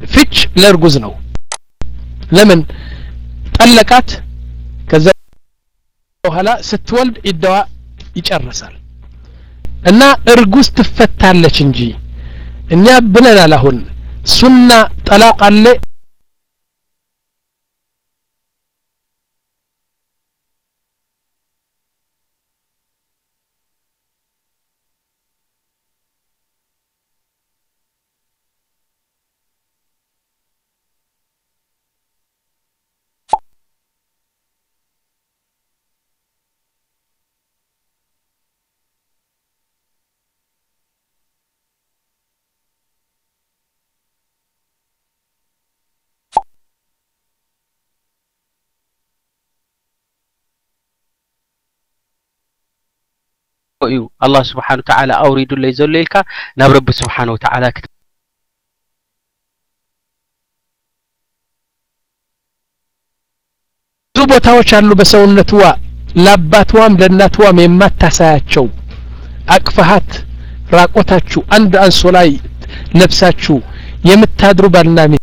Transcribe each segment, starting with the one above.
ፍች ለእርጉዝ ነው ለምን ጠለቃት ከዛ በኋላ ስትወልድ ኢዳዋ ይጨርሳል እና እርጉዝ ትፈታለች እንጂ እኛ ብለናል አሁን ሱና ጠላቅ አለ እዩ አላህ ስብሓን ወተዓላ አውሪዱለይ ዘሎ ኢልካ ናብ ረቢ ስብሓን ወተዓላ ብዙ ቦታዎች አሉ በሰውነትዋ ለአባትዋም ለእናትዋም የማታሳያቸው አቅፈሃት ራቆታችሁ አንድ አንሶ ላይ ለብሳችሁ የምታድሩ ባልና ሚስት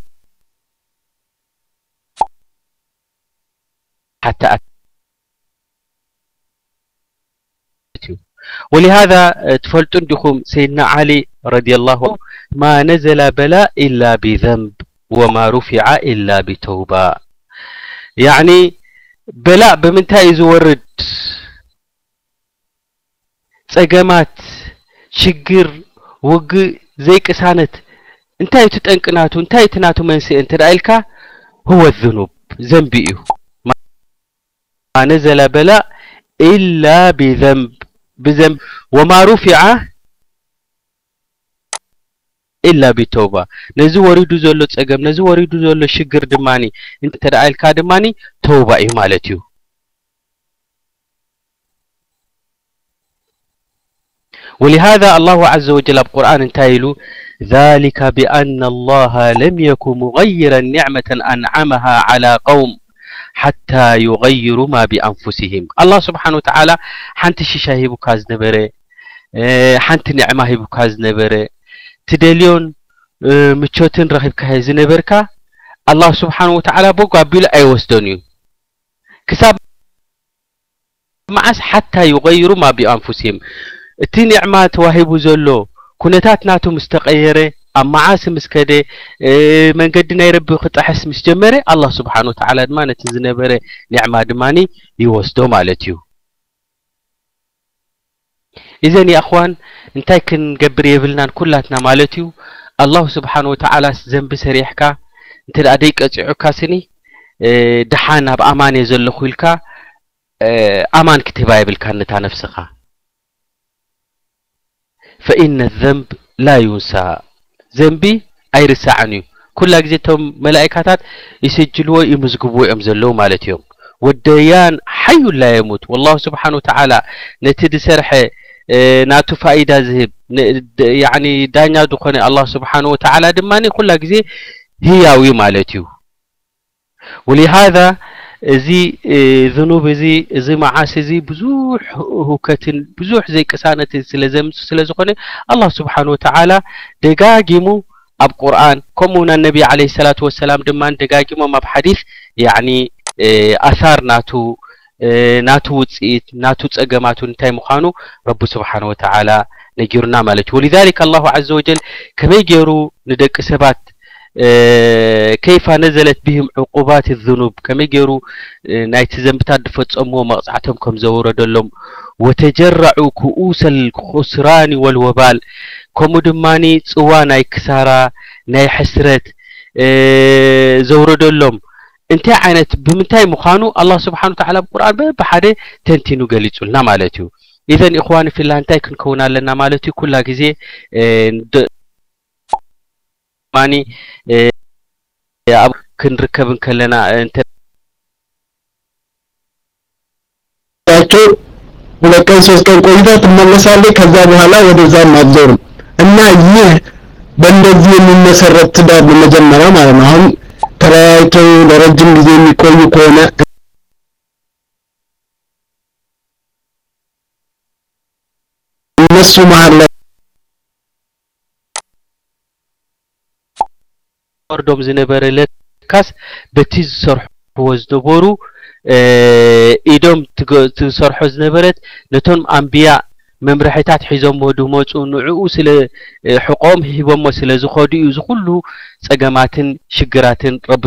حتى ولهذا تفلتون دخوم سيدنا علي رضي الله عنه ما نزل بلاء إلا بذنب وما رفع إلا بتوبة يعني بلاء بمنتهى يزورد ጸገማት ሽግር ውግእ ዘይቅሳነት እንታይ እቲ ጠንቅናቱ እንታይ እቲ ናቱ መንስኤ እንተዳ ኢልካ هو الذنوب ዘንቢ እዩ ما نزل بلاء إلا بذنب بذنب وما رفع إلا بتوبة ነዚ ወሪዱ ዘሎ ፀገም ነዚ ወሪዱ ዘሎ ሽግር ድማኒ እንተደኣ ኢልካ ድማኒ ተውባ እዩ ማለት እዩ ولهذا الله عز وجل القرآن انتايلو ذلك بأن الله لم يكن مغيرا نعمة أنعمها على قوم حتى يغيروا ما بأنفسهم الله سبحانه وتعالى حنت شيشة هيبوكا زنبرة حنت نعمة هيبوكا زنبرة تدليون متشوتن رخيبك هاي زنبركا الله سبحانه وتعالى بوكا بيلا أي وسدونيو كساب معس حتى يغيروا ما بأنفسهم እቲ ኒዕማ ተዋሂቡ ዘሎ ኩነታት ናቱ ምስ ተቀየረ ኣብ መዓሲ ምስ ከደ መንገዲ ናይ ረቢ ክጣሕስ ምስ ጀመረ ኣላህ ስብሓን ወተዓላ ድማ ነቲ ዝነበረ ኒዕማ ድማኒ ይወስዶ ማለት እዩ ኢዘን የእኽዋን እንታይ ክንገብር የብልናን ኩላትና ማለት እዩ ኣላሁ ስብሓን ወተዓላ ዘንቢ ሰሪሕካ እንተ ደኣ ደይ ቀፂዑካ ስኒ ድሓን ኣብ ኣማን እየ ዘለኹ ኢልካ ኣማን ክትህባ የብልካ ነታ ነፍስኻ فإن الذنب لا ينسى ذنبي ኣይርሳዕን እዩ ኩላ ግዜ እቶም መላእካታት ይስጅልዎ ይምዝግብዎ እዮም ዘለዉ ማለት እዮም ወደያን ሓዩ ላ የሙት والله ስብሓን ወተዓላ ነቲ ድሰርሐ ናቱ ፋኢዳ ዝህብ ያኒ ዳኛ ዝኾነ ኣላህ ስብሓን ወተዓላ ድማኒ ኩላ ግዜ ህያዊ ማለት እዩ ولهذا እዚ ዝኑብ እዚ እዚ መዓስ እዚ ብዙሕ ሁከትን ብዙሕ ዘይቅሳነትን ስለ ዘምፅ ስለ ዝኾነ ኣላህ ስብሓን ወተዓላ ደጋጊሙ ኣብ ቁርኣን ከምኡ ውን ነቢ ዓለ ሰላት ወሰላም ድማ ደጋጊሞም ኣብ ሓዲስ ያዕኒ ኣሳር ናቱ ናቱ ውፅኢት ናቱ ፀገማቱ እንታይ ምዃኑ ረቢ ስብሓን ወተዓላ ነጊሩና ማለት እዩ ወሊذሊክ አላሁ ዓዘ ወጀል ከመይ ገይሩ ንደቂ ሰባት ከይፋ ነዘለት ብህም ዕቁባት ዝኑብ ከመይ ገይሩ ናይቲ ዘንብታት ዝፈፀምዎ መቕፃዕቶም ከም ዘውረደሎም ወተጀረዑ ክኡሰ ልኩስራኒ ወልወባል ከምኡ ድማኒ ፅዋ ናይ ክሳራ ናይ ሕስረት ዘውረደሎም እንታይ ዓይነት ብምንታይ ምዃኑ አላህ ስብሓን ወተዓላ ብቁርኣን በብሓደ ተንቲኑ ገሊጹልና ማለት እዩ ኢዘን ኢኽዋን ፊላ እንታይ ክንከውን ኣለና ማለት እዩ ኩላ ግዜ ማኒ ኣብ ክንርከብ ከለና ቸው ሁለት ቀን ሶስት ቀን ቆይታ ትመለሳለች። ከዛ በኋላ ወደዛም አትዞርም እና ይህ በእንደዚህ የሚመሰረት ትዳር በመጀመሪያ ማለት ነው። አሁን ተለያይተው ለረጅም ጊዜ የሚቆዩ ከሆነ እነሱ መሀል ላይ የወርዶም ዝነበረ ለካስ በቲ ዝሰርሕዎ ዝነበሩ ኢዶም ትሰርሖ ዝነበረት ነቶም ኣንብያ መምርሒታት ሒዞሞ ድመፁ ንዕኡ ስለ ሕቆም ሂቦሞ ስለ ዝኸዱ እዩ ዝኩሉ ፀገማትን ሽግራትን ረቢ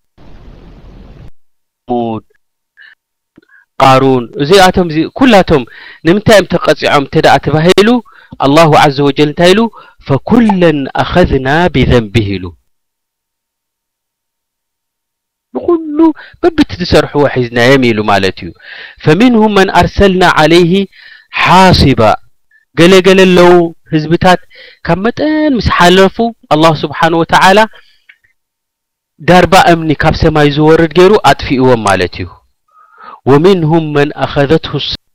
ሙድ ቃሩን እዚኣቶም እዚ ኩላቶም ንምንታይ እዮም ተቐፂዖም እንተደኣ ተባሂሉ አላሁ ዓዘ ወጀል እንታይ ኢሉ ፈኩለን አኸዝና ቢዘንቢህ ኢሉ ንኩሉ በብቲ ዝሰርሕዎ ሒዝናዮም ኢሉ ማለት እዩ ፈሚንሁም መን ኣርሰልና ዓለይህ ሓሲባ ገለገለ ኣለው ህዝብታት ካብ መጠን ምስ ሓለፉ አላሁ ስብሓን ወተዓላ ዳርባ እምኒ ካብ ሰማይ ዝወርድ ገይሩ ኣጥፊእዎም ማለት እዩ ወሚንሁም መን አኸዘትሁ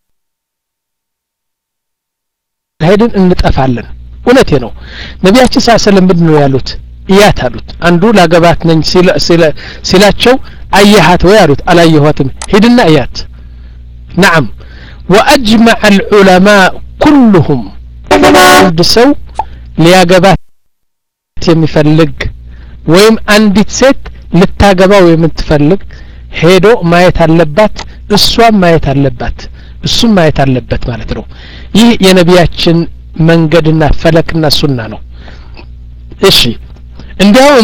ሄድን እንጠፋለን እውነቴ ነው ነቢያችን ስ ሰለም ምንድን ነው ያሉት እያት አሉት አንዱ ላገባት ነኝ ሲላቸው አየሃት ወይ አሉት አላየኋትም ሂድና እያት ነዓም ወአጅመዐ አልዑለማء ኩሉሁም አንድ ሰው ሊያገባት የሚፈልግ ወይም አንዲት ሴት ልታገባው የምትፈልግ ሄዶ ማየት አለባት እሷም ማየት አለባት እሱም ማየት አለበት ማለት ነው ይህ የነቢያችን መንገድና ፈለክና ሱና ነው እሺ እንዲያውም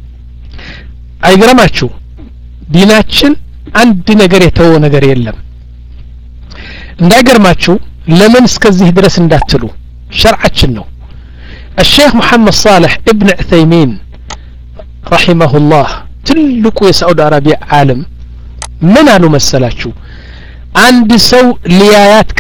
አይገረማችሁ ዲናችን አንድ ነገር የተወ ነገር የለም እንዳይገርማችሁ ለምን እስከዚህ ድረስ እንዳትሉ ሸርዓችን ነው الشيخ محمد صالح ابن عثيمين رحمه الله ትልቁ የሳዑዲ አረቢያ ዓለም ምን አሉ መሰላችሁ አንድ ሰው ሊያያት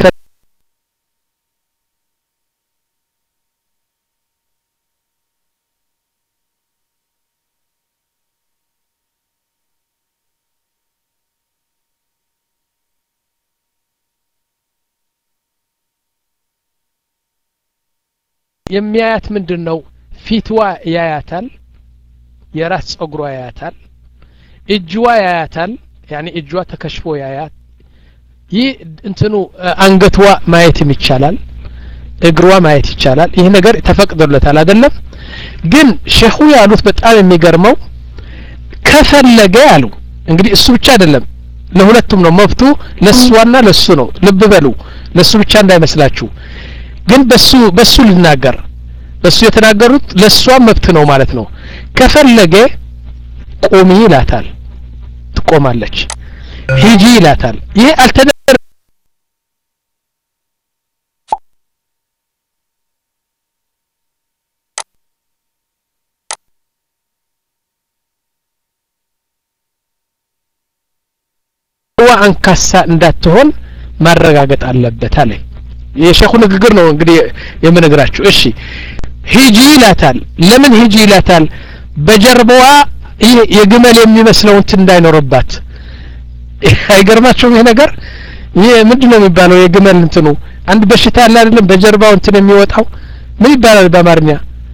የሚያያት ምንድን ነው ፊትዋ ያያታል የራስ ጸጉሯ ያያታል እጅዋ ያያታል ያኒ እጇ ተከሽፎ ያያት ይህ እንትኑ አንገትዋ ማየትም ይቻላል እግሯ ማየት ይቻላል ይህ ነገር ተፈቅዶለታል አይደለም ግን ሼኹ ያሉት በጣም የሚገርመው ከፈለገ ያሉ እንግዲህ እሱ ብቻ አይደለም ለሁለቱም ነው መብቱ ለእሷና ለሱ ነው ልብ በሉ ለሱ ብቻ እንዳይመስላችሁ ግን በሱ በሱ ልናገር በሱ የተናገሩት ለእሷም መብት ነው ማለት ነው ከፈለገ ቁሚ ይላታል ትቆማለች ሂጂ ይላታል ይህ አልተደ ዋ አንካሳ እንዳትሆን ማረጋገጥ አለበት አለ የሸኹ ንግግር ነው እንግዲህ የምነግራችሁ እሺ ሂጂ ይላታል ለምን ሂጂ ይላታል በጀርባዋ ይህ የግመል የሚመስለው እንትን እንዳይኖርባት አይገርማቸውም ይሄ ነገር ይህ ምንድን ነው የሚባለው የግመል እንትኑ አንድ በሽታ ያለ አይደለም በጀርባው እንትን የሚወጣው ምን ይባላል በአማርኛ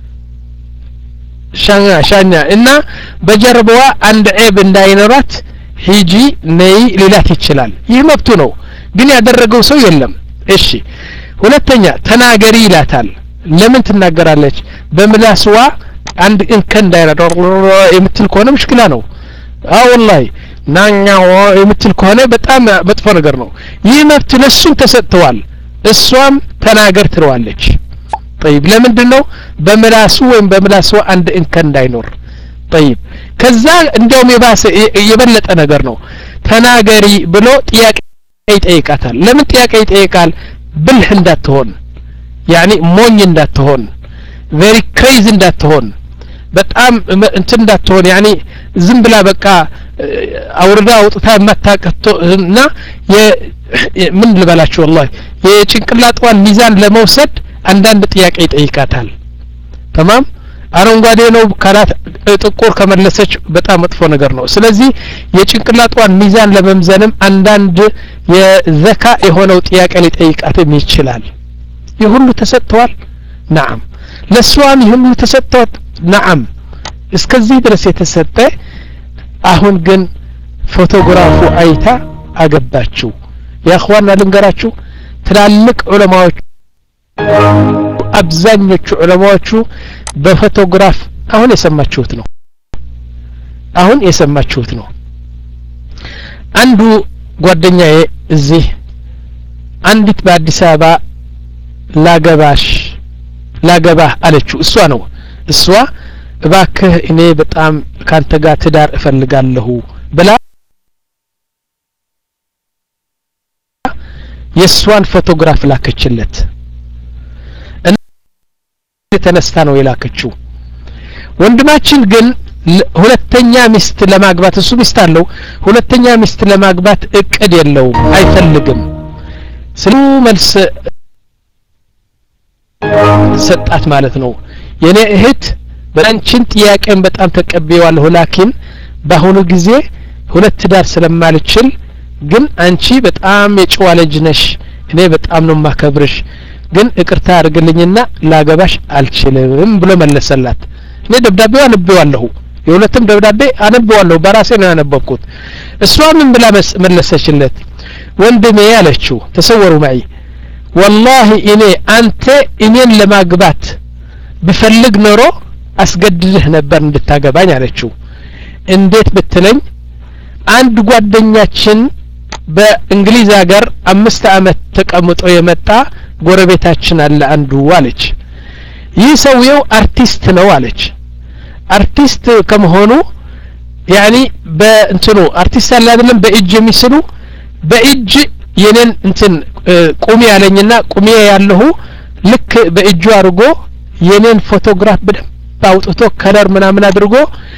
ሻኛ ሻኛ እና በጀርባዋ አንድ ዔብ እንዳይኖራት ሂጂ ነይ ሊላት ይችላል ይህ መብቱ ነው ግን ያደረገው ሰው የለም እሺ ሁለተኛ ተናገሪ ይላታል ለምን ትናገራለች በምላስዋ አንድ እንከን እንዳይረዳ የምትል ከሆነ ምሽክላ ነው አዎ ወላሂ ናኛ የምትል ከሆነ በጣም መጥፎ ነገር ነው ይህ መብት ለሱም ተሰጥተዋል እሷም ተናገር ትለዋለች ጠይብ ለምንድን ነው በምላሱ ወይም በምላስዋ አንድ እንከን እንዳይኖር ጠይብ ከዛ እንዲያውም የባሰ የበለጠ ነገር ነው ተናገሪ ብሎ ጥያቄ ይጠይቃታል ለምን ጥያቄ ይጠይቃል ብልህ እንዳትሆን ያኒ ሞኝ እንዳትሆን ቬሪ ክሬዝ እንዳትሆን በጣም እንትን እንዳትሆን ያኒ ዝም ብላ በቃ አውርዳ አውጥታ የማታቀቶ እና ምን ልበላችሁ ወላሂ የጭንቅላጧን ሚዛን ለመውሰድ አንዳንድ ጥያቄ ይጠይቃታል ተማም አረንጓዴ ነው ካላት ጥቁር ከመለሰች በጣም መጥፎ ነገር ነው ስለዚህ የጭንቅላጧን ሚዛን ለመምዘንም አንዳንድ የዘካ የሆነው ጥያቄ ሊጠይቃትም ይችላል ይህ ሁሉ ተሰጥተዋል ናም ለእሷም ይህ ሁሉ ተሰጥተዋል ናም እስከዚህ ድረስ የተሰጠ አሁን ግን ፎቶግራፉ አይታ አገባችው የአኽዋና ልንገራችሁ ትላልቅ ዑለማዎች አብዛኞቹ ዑለማዎቹ በፎቶግራፍ አሁን የሰማችሁት ነው አሁን የሰማችሁት ነው አንዱ ጓደኛዬ እዚህ አንዲት በአዲስ አበባ ላገባሽ ላገባህ አለችው እሷ ነው እሷ እባክህ እኔ በጣም ካንተ ጋር ትዳር እፈልጋለሁ ብላ የእሷን ፎቶግራፍ ላከችለት ተነስታ ነው የላከችው ወንድማችን ግን ሁለተኛ ሚስት ለማግባት እሱ ሚስት አለው ሁለተኛ ሚስት ለማግባት እቅድ የለውም አይፈልግም ስሉ መልስ ሰጣት ማለት ነው የኔ እህት በአንቺን ጥያቄን በጣም ተቀብየዋለሁ ላኪን በአሁኑ ጊዜ ሁለት ትዳር ስለማልችል ግን አንቺ በጣም የጨዋ ልጅ ነሽ እኔ በጣም ነው ማከብርሽ ግን እቅርታ አድርግልኝና ላገባሽ አልችልም ብሎ መለሰላት እኔ ደብዳቤው አነበዋለሁ የሁለትም ደብዳቤ አነበዋለሁ በራሴ ነው ያነበብኩት እሷ ምን ብላ መለሰችለት ወንድሜ አለችው ተሰወሩ ማይ ወላሂ እኔ አንተ እኔን ለማግባት ብፈልግ ኖሮ አስገድድህ ነበር እንድታገባኝ አለችው እንዴት ብትለኝ አንድ ጓደኛችን በእንግሊዝ ሀገር አምስት አመት ተቀምጦ የመጣ ጎረቤታችን አለ አንዱ አለች ይህ ሰውየው አርቲስት ነው አለች አርቲስት ከመሆኑ ያኒ በእንትኑ አርቲስት አለ አይደለም በእጅ የሚስሉ በእጅ የኔን እንትን ቁሚ ያለኝና ቁሚ ያለሁ ልክ በእጁ አድርጎ የኔን ፎቶግራፍ በደንብ አውጥቶ ከለር ምናምን አድርጎ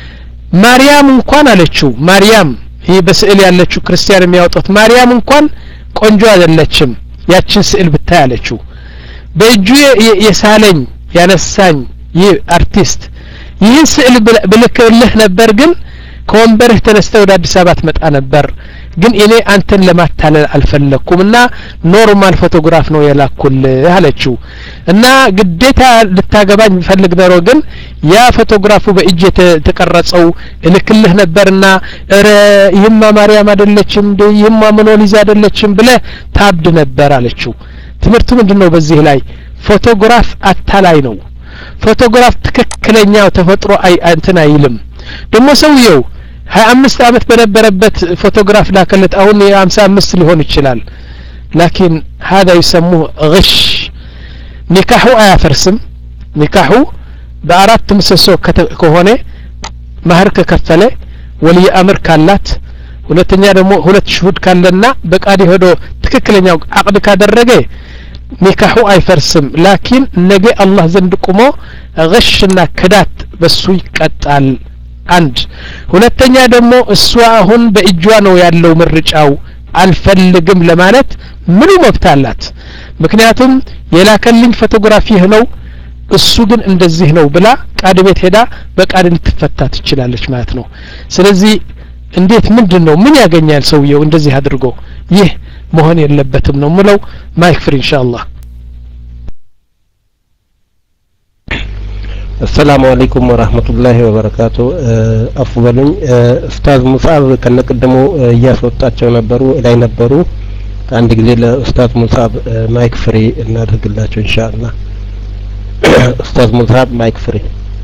ማርያም እንኳን አለችው ማርያም ይህ በስዕል ያለችው ክርስቲያን የሚያወጡት ማርያም እንኳን ቆንጆ አይደለችም ያችን ስዕል ብታይ አለችው በእጁ የሳለኝ ያነሳኝ ይህ አርቲስት ይህን ስዕል ብልክልህ ነበር ግን ከወንበርህ ተነስተ ወደ አዲስ አበባ ትመጣ ነበር ግን እኔ አንተን ለማታለል አልፈለግኩም እና ኖርማል ፎቶግራፍ ነው የላኩልህ አለችው እና ግዴታ ልታገባኝ ፈልግ ኖሮ ግን ያ ፎቶግራፉ በእጅ የተቀረጸው እልክልህ ነበርና እረ ይህማ ማርያም አይደለችም እንዴ ይህማ ሞኖሊዛ አይደለችም ብለህ ታብድ ነበር አለችው ትምህርቱ ምንድን ነው በዚህ ላይ ፎቶግራፍ አታላይ ነው ፎቶግራፍ ትክክለኛው ተፈጥሮ አይ እንትን አይልም ደግሞ ሰውየው ሀያ አምስት አመት በነበረበት ፎቶግራፍ ላከለት አሁን የሀምሳ አምስት ሊሆን ይችላል ላኪን ሀዛ ይሰሙህ ግሽ ኒካሑ አያፈርስም ኒካሑ በአራት ምሰሶ ከሆነ ማህር ከከፈለ ወልይ አምር ካላት ሁለተኛ ደግሞ ሁለት ሽሁድ ካለና በቃዲ ሄዶ ትክክለኛው አቅድ ካደረገ ኒካሑ አይፈርስም ላኪን ነገ አላህ ዘንድ ቁሞ ግሽና ክዳት በሱ ይቀጣል አንድ ሁለተኛ ደግሞ እሷ አሁን በእጇ ነው ያለው ምርጫው አልፈልግም ለማለት ምኑ መብት አላት ምክንያቱም የላከልኝ ፎቶግራፊ ይህ ነው እሱ ግን እንደዚህ ነው ብላ ቃድ ቤት ሄዳ በቃድ ልትፈታ ትችላለች ማለት ነው ስለዚህ እንዴት ምንድን ነው ምን ያገኛል ሰውየው እንደዚህ አድርጎ ይህ መሆን የለበትም ነው ምለው ማይክ ፍሪ ኢንሻአላህ አሰላሙ አለይኩም ወራህመቱላሂ ወበረካቱ አፉ በሉኝ ኡስታዝ ሙሳብ ከነቅድሙ እያስወጣቸው ነበሩ ላይ ነበሩ አንድ ጊዜ ለኡስታዝ ሙሳብ ማይክ ፍሪ እናደርግላቸው ኢንሻአላህ ኡስታዝ ሙሳብ ማይክ ፍሪ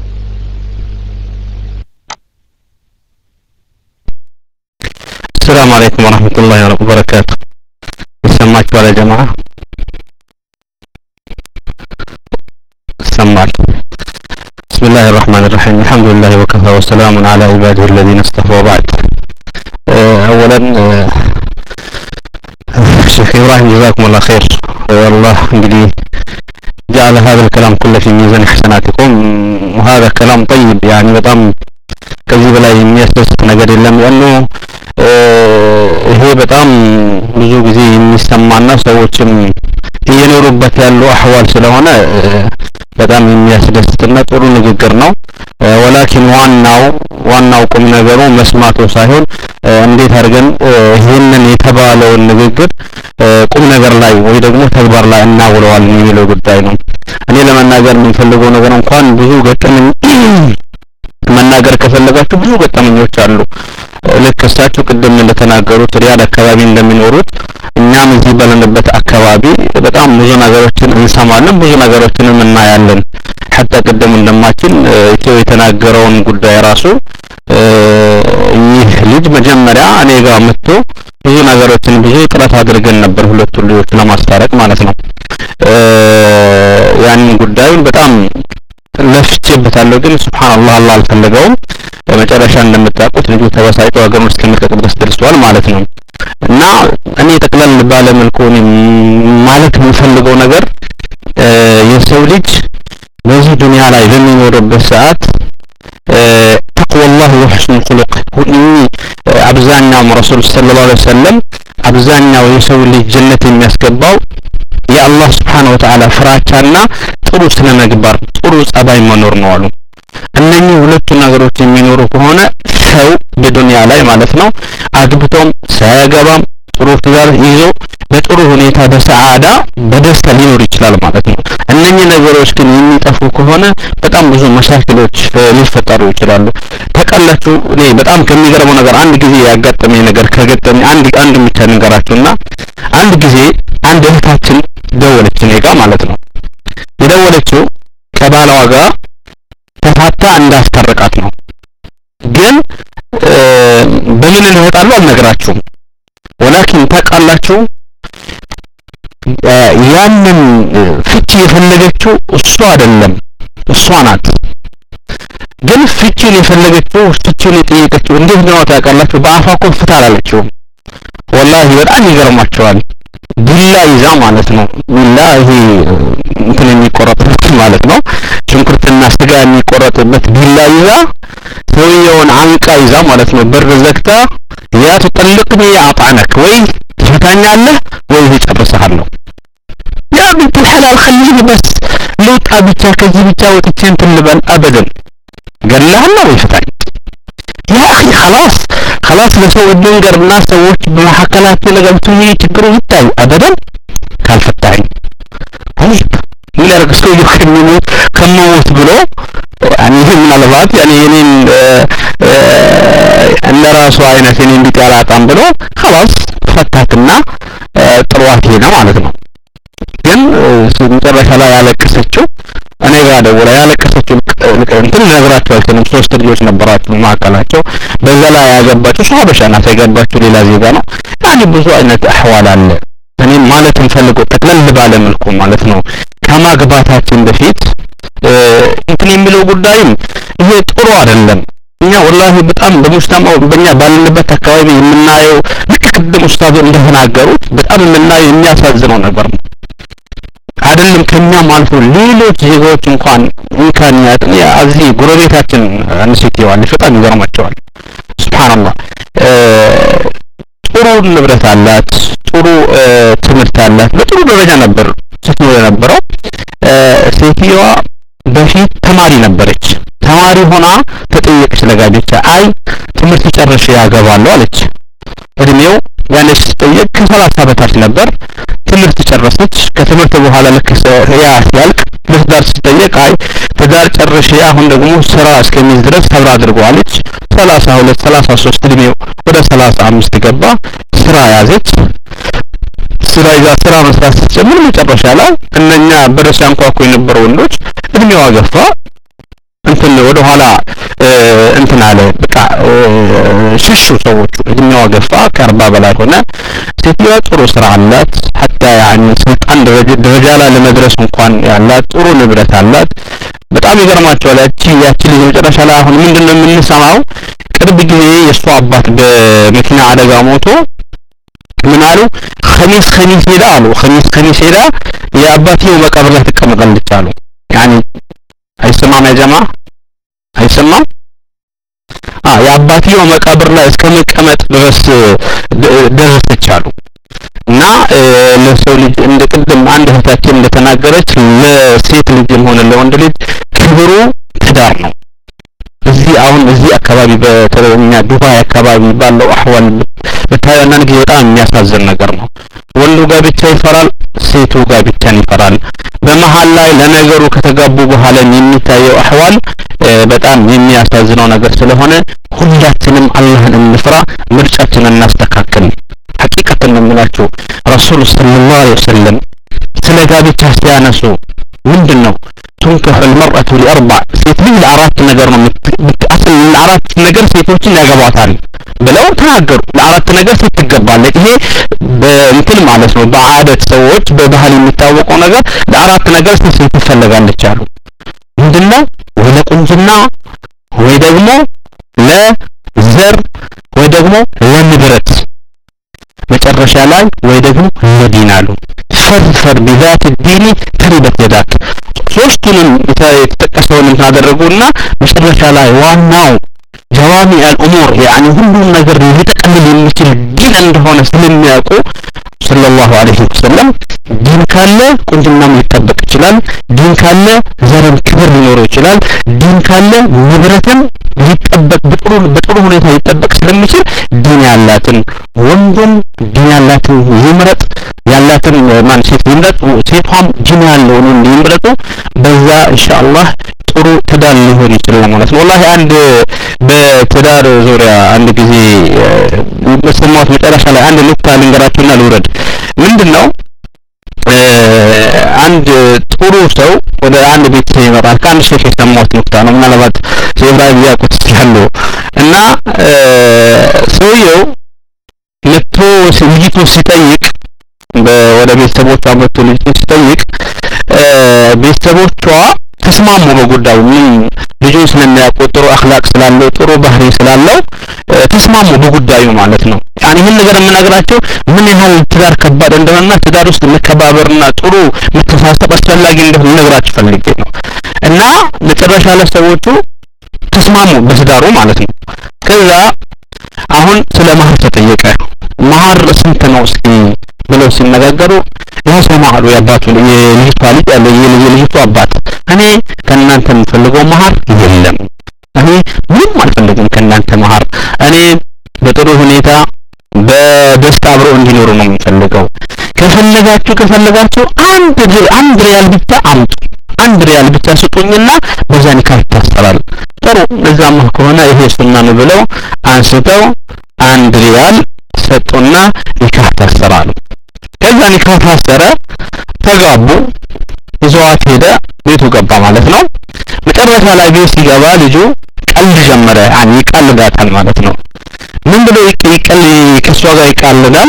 السلام عليكم ورحمة الله وبركاته ይሰማችኋል يا جماعة ይሰማል بسم الله الرحمن الرحيم الحمد لله وكفى وسلام على عباده الذين اصطفى وبعد أولا شيخ إبراهيم جزاكم الله خير والله انجلي جعل هذا الكلام كله في ميزان حسناتكم وهذا كلام طيب يعني በጣም ከዚህ በላይ የሚያስደስት ነገር የለም ያኑ ይሄ በጣም ብዙ ጊዜ የሚሰማና ሰዎችም እየኖሩበት ያሉ አህዋል ስለሆነ በጣም የሚያስደስትና ጥሩ ንግግር ነው ወላኪን ዋናው ዋናው ቁም ነገሩ መስማቱ ሳይሆን እንዴት አድርገን ይህንን የተባለውን ንግግር ቁም ነገር ላይ ወይ ደግሞ ተግባር ላይ እናውለዋለን የሚለው ጉዳይ ነው እኔ ለመናገር የምንፈልገው ነገር እንኳን ብዙ ገጠመኝ መናገር ከፈለጋችሁ ብዙ ገጠመኞች አሉ ልክ እሳቸው ቅድም እንደተናገሩት ሪያድ አካባቢ እንደሚኖሩት እኛም እዚህ ባለንበት አካባቢ በጣም ብዙ ነገሮችን እንሰማለን ብዙ ነገሮችንም እናያለን ሐታ ቅድም እንደማችን ኢትዮ የተናገረውን ጉዳይ ራሱ ይህ ልጅ መጀመሪያ እኔ ጋር መጥቶ ብዙ ነገሮችን ብዙ ጥረት አድርገን ነበር ሁለቱ ልጆች ለማስታረቅ ማለት ነው። ያንን ጉዳዩን በጣም ለፍቼበታለሁ፣ ግን ሱብሃንአላህ አላህ አልፈለገውም። በመጨረሻ እንደምታውቁት ልጁ ተበሳጭቶ ሀገሩን እስከመልቀቅ ድረስ ደርሷል ማለት ነው። እና እኔ ጠቅለል ባለ መልኩ ማለት የምፈልገው ነገር የሰው ልጅ በዚህ ዱንያ ላይ በሚኖርበት ሰዓት ተቅወላህ ወሕስኑል ኹሉቅ አብዛኛውም ረሱል ሰለላሁ ዐለይሂ ወሰለም አብዛኛው የሰው ልጅ ጀነት የሚያስገባው የአላህ ስብሓነሁ ወተዓላ ፍራቻና ጥሩ ስነ ምግባር ጥሩ ጸባይ መኖር ነው አሉ። እነኚህ ሁለቱ ነገሮች የሚኖሩ ከሆነ ሰው በዱንያ ላይ ማለት ነው አግብቶም ሳያገባም ጥሩ ትዳር ይዞ በጥሩ ሁኔታ በሰዓዳ በደስታ ሊኖር ይችላል ማለት ነው። እነኚህ ነገሮች ግን የሚጠፉ ከሆነ በጣም ብዙ መሻክሎች ሊፈጠሩ ይችላሉ። ታውቃላችሁ፣ እኔ በጣም ከሚገርመው ነገር አንድ ጊዜ ያጋጠመኝ ነገር ከገጠመኝ አንድ አንድ ብቻ ንገራችሁና አንድ ጊዜ አንድ እህታችን ደወለች እኔ ጋር ማለት ነው። የደወለችው ከባሏ ጋር ተፋታ እንዳስታርቃት ነው። ግን በምን እንወጣለሁ አልነግራችሁም። ወላኪን ታውቃላችሁ ያንን ፍቺ የፈለገችው እሷ አይደለም እሷ ናት። ግን ፍቺን የፈለገችው ፍቺን የጠየቀችው እንዴት ነው ታውቃላችሁ? በአፏ እኮ ፍታ አላለችውም። ወላሂ በጣም ይገርማቸዋል። ቢላ ይዛ ማለት ነው። ቢላ ይሄ እንትን የሚቆረጥበት ማለት ነው። ሽንኩርትና ስጋ የሚቆረጥበት ቢላ ይዛ ሰውየውን አንቃ ይዛ ማለት ነው። በር ዘግታ ያ ትጠልቅኒ አጣነክ ወይ ትፈታኛለህ ወይ እጨርስሃለሁ። ያ ቢንት الحلال خليني بس ልውጣ ብቻ ከዚህ ብቻ ወጥቼ እንትን ልበል አበደን ገላሃለሁ ወይ ፍታኝ ያ አኺ خلاص خلاص ለሰው እንንገርና ሰዎች በመካከላችን ለገብቶ ይሄ ችግሩ ይታይ አበደን ካልፈታኝ طيب ምን ያደርግ ሰውየው ከሚሞት ከመሞት ብሎ ያኔ ምናልባት ያኔ የኔን እንደ ራሱ አይነት የኔን ቢጤ አላጣም ብሎ خلاص ፈታትና ጥሯት ሄደ ማለት ነው። ግን መጨረሻ ላይ ያለቀሰችው እኔ ጋር ደውላ ያለቀሰችው እንትን ልነግራቸው አልችልም። ሶስት ልጆች ነበራቸው መካከላቸው። በዛ ላይ ያገባችው እሷ ሀበሻ ናት። ያገባችው ሌላ ዜጋ ነው። ያኔ ብዙ አይነት አህዋል አለ። እኔም ማለት የምፈልገው ጠቅለል ባለ መልኩ ማለት ነው ከማግባታችን በፊት እንትን የሚለው ጉዳይም ይሄ ጥሩ አይደለም። እኛ ወላሂ በጣም በሙስሊማው በእኛ ባለንበት አካባቢ የምናየው ልክ ቅድም ኡስታዙ እንደተናገሩት በጣም የምናየው የሚያሳዝነው ነገር ነው። አይደለም ከኛም አልፎ ሌሎች ዜጋዎች እንኳን እንኳን ያጥን እዚህ ጎረቤታችን አንስቴው አለች። በጣም ይገርማቸዋል። ሱብሃንአላህ ጥሩ ንብረት አላት፣ ጥሩ ትምህርት አላት። በጥሩ ደረጃ ነበር ስትኖር የነበረው። ሴትዮዋ በፊት ተማሪ ነበረች። ተማሪ ሆና ተጠየቀች ለጋብቻ። አይ ትምህርት ጨርሼ ያገባለሁ አለች። እድሜው ያነች ስትጠየቅ ከሰላሳ በታች ነበር። ትምህርት ጨረሰች። ከትምህርት በኋላ ልክ ያ ሲያልቅ ለትዳር ስትጠየቅ አይ ትዳር ጨርሼ አሁን ደግሞ ስራ እስከሚይዝ ድረስ ሰብራ አድርገዋለች። ሰላሳ ሁለት ሰላሳ ሶስት እድሜው ወደ ሰላሳ አምስት ገባ። ስራ ያዘች። ስራ ይዛ ስራ መስራት ስትጀምር መጨረሻ ላይ እነኛ በር ሲያንኳኩ የነበሩ ወንዶች እድሜዋ ገፋ እንትን ወደ ኋላ እንትን አለ በቃ ሽሹ ሰዎቹ እድሜዋ ገፋ ከአርባ በላይ ሆነ ሴትዮዋ ጥሩ ስራ አላት ሀታ ያኒ ስልጣን ደረጃ ላይ ለመድረስ እንኳን ያላት ጥሩ ንብረት አላት በጣም ይገርማቸዋል ያቺ ያቺ ልጅ መጨረሻ ላይ አሁን ምንድን ነው የምንሰማው ቅርብ ጊዜ የእሷ አባት በመኪና አደጋ ሞቶ ምን አሉ ከሚስ ከሚስ ሄዳ አሉ ከሚስ ከሚስ ሄዳ የአባትየው መቃብር ላይ ትቀመጣለች አሉ ያኒ አይሰማም ያ ጀማ አይሰማም አ የአባትየው መቃብር ላይ እስከ መቀመጥ ድረስ ደረሰች አሉ እና ለሰው ልጅ እንደ ቅድም አንድ እህታችን እንደተናገረች ለሴት ልጅም ሆነ ለወንድ ልጅ ክብሩ ትዳር ነው እዚህ አሁን እዚህ አካባቢ በተለኛ ዱባይ አካባቢ ባለው አህዋል ብታዩ አንዳንድ ጊዜ በጣም የሚያሳዝን ነገር ነው። ወንዱ ጋብቻ ይፈራል፣ ሴቱ ጋብቻን ይፈራል። በመሀል ላይ ለነገሩ ከተጋቡ በኋላ የሚታየው አህዋል በጣም የሚያሳዝነው ነገር ስለሆነ ሁላችንም አላህን እንፍራ፣ ምርጫችንን እናስተካክል። ሐቂቀትን ነው የምላችሁ ረሱል ሰለላሁ ዐለይሂ ወሰለም ስለ ጋብቻ ሲያነሱ ምንድን ነው ቱንከህ አልመርአቱ ሊአርባ ሴት ልጅ ለአራት ነገር ነው አስል ለአራት ነገር ሴቶችን ያገባታል ብለው ተናገሩ። ለአራት ነገር ሴት ትገባለች። ይሄ በእንትን ማለት ነው በአደት ሰዎች በባህል የሚታወቀው ነገር ለአራት ነገር ሴት ትፈለጋለች አሉ። ምንድነው? ወይ ለቁንጅና ወይ ደግሞ ለዘር ወይ ደግሞ ለንብረት መጨረሻ ላይ ወይ ደግሞ ለዲን አሉ። ፈርፈር ቢዛት ዲኒ ተሪበት የዳክ ሶስቱንም የተጠቀሰውን እንትን አደረጉና መጨረሻ ላይ ዋናው ጀዋሚ አልኡሙር ያኒ ሁሉም ነገር ሊጠቀልል የሚችል ዲን እንደሆነ ስለሚያውቁ ሰለላሁ ዐለይሂ ወሰለም ዲን ካለ ቁንጅናም ሊጠበቅ ይችላል። ዲን ካለ ዘርም ክብር ሊኖረው ይችላል። ዲን ካለ ንብረትም ሊጠበቅ በጥሩ በጥሩ ሁኔታ ሊጠበቅ ስለሚችል ዲን ያላትን ወንዱም ዲን ያላትን ይምረጥ፣ ያላትን ማን ሴት ይምረጥ፣ ሴቷም ዲን ያለውን ወንድ ይምረጡ። በዛ ኢንሻአላህ ጥሩ ትዳር ሊሆን ይችላል ማለት ነው። ወላሂ አንድ በትዳር ዙሪያ አንድ ጊዜ በሰማሁት መጨረሻ ላይ አንድ ኑክታ ልንገራችሁና ልውረድ። ምንድነው አንድ ጥሩ ሰው ወደ አንድ ቤተሰብ ይመጣል። ከአንድ ሼክ የሰማሁት ኑክታ ነው። ምናልባት ኢብራሂም ሊያውቁት ይችላሉ። እና ሰውየው መጥቶ ልጅቱ ሲጠይቅ ወደ ቤተሰቦቿ መጥቶ ልጅቱ ሲጠይቅ ቤተሰቦቿ ተስማሙ በጉዳዩ ምን ልጁን ስለሚያውቁ ጥሩ አክላቅ ስላለው ጥሩ ባህሪ ስላለው ተስማሙ በጉዳዩ ማለት ነው። ያኔ ይህን ነገር የምነግራቸው ምን ያህል ትዳር ከባድ እንደሆነና ትዳር ውስጥ መከባበርና ጥሩ መተሳሰብ አስፈላጊ እንደሆነ ልነግራችሁ ፈልጌ ነው። እና መጨረሻ ላይ ሰዎቹ ተስማሙ በትዳሩ ማለት ነው። ከዛ አሁን ስለ መሀር ተጠየቀ። መሀር ስንት ነው እስኪ ብለው ሲነጋገሩ ያው ሰማሉ የአባቱ የልጅቷ ልጅ ያለ የልጅቷ አባት እኔ ከእናንተ የምፈልገው መሀር የለም፣ እኔ ምንም አልፈልግም ከእናንተ መሀር። እኔ በጥሩ ሁኔታ በደስታ አብረው እንዲኖሩ ነው የምፈልገው። ከፈለጋችሁ ከፈለጋችሁ አንድ አንድ ሪያል ብቻ አምጡ፣ አንድ ሪያል ብቻ ስጡኝና በዛ ኒካህ ይታሰራል። ጥሩ እዛማ ከሆነ ይሄ ሱና ነው ብለው አንስተው አንድ ሪያል ሰጡና ኒካህ ታሰራሉ። ከዛ ኒካህ ታሰረ፣ ተጋቡ፣ ይዘዋት ሄደ፣ ቤቱ ገባ ማለት ነው። መጨረሻ ላይ ቤት ሲገባ ልጁ ቀልድ ጀመረ። ያኔ ይቀልዳታል ማለት ነው። ምን ብሎ ይቀል ከሷ ጋር ይቃልዳል።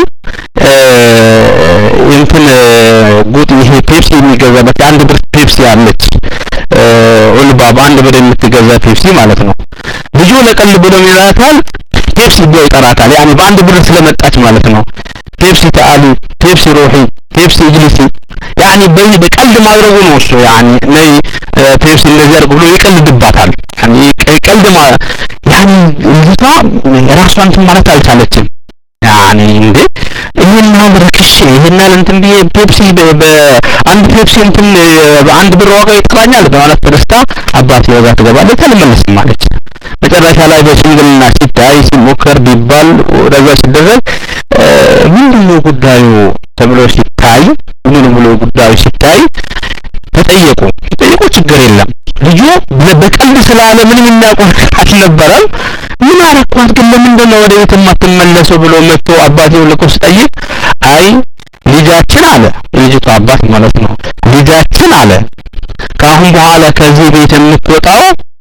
እንትን ጉጥ ይሄ ፔፕሲ የሚገዛበት አንድ ብር ፔፕሲ አለች ኡልባ በአንድ ብር የምትገዛ ፔፕሲ ማለት ነው። ልጁ ለቀልድ ብሎ ይላታል ፔፕሲ ብሎ ይጠራታል። ያኔ በአንድ ብር ስለመጣች ማለት ነው። ፔፕሲ ተአሊ፣ ፔፕሲ ሩሒ፣ ፔፕሲ እጅሊሲ ያኔ በዚህ በቀልድ ማድረጉ ነው እሱ ያኔ ነይ ፔፕሲ እንደዚህ አድርግ ብሎ ይቀልድባታል። ያኔ ቀልድ ማ ያኔ ልጅቷ ራሷን እንትን ማለት አልቻለችም። ያኔ እንዴ ይሄን ያህል ረክሼ ይሄን ያህል እንትን ብዬ ፔፕሲ በአንድ ፔፕሲ እንትን በአንድ ብር ዋጋ ይጠራኛል በማለት ተደስታ አባቴ ወጋ ትገባለች አልመለስም አለች። መጨረሻ ላይ በሽምግልና ሲታይ ሲሞከር ቢባል ወደዛ ሲደረግ ምንድነው ጉዳዩ ተብሎ ሲታይ ምን ብሎ ጉዳዩ ሲታይ ተጠየቁ። ሲጠየቁ ችግር የለም ልጁ በቀልድ ስላለ ምንም የሚያውቀው አልነበረም። ምን አረኳት ግን ለምንድን ነው ወደ ቤት የማትመለሰው ብሎ መጥቶ አባቴው ልኮ ሲጠይቅ አይ ልጃችን አለ የልጅቱ አባት ማለት ነው ልጃችን አለ ከአሁን በኋላ ከዚህ ቤት የምትወጣው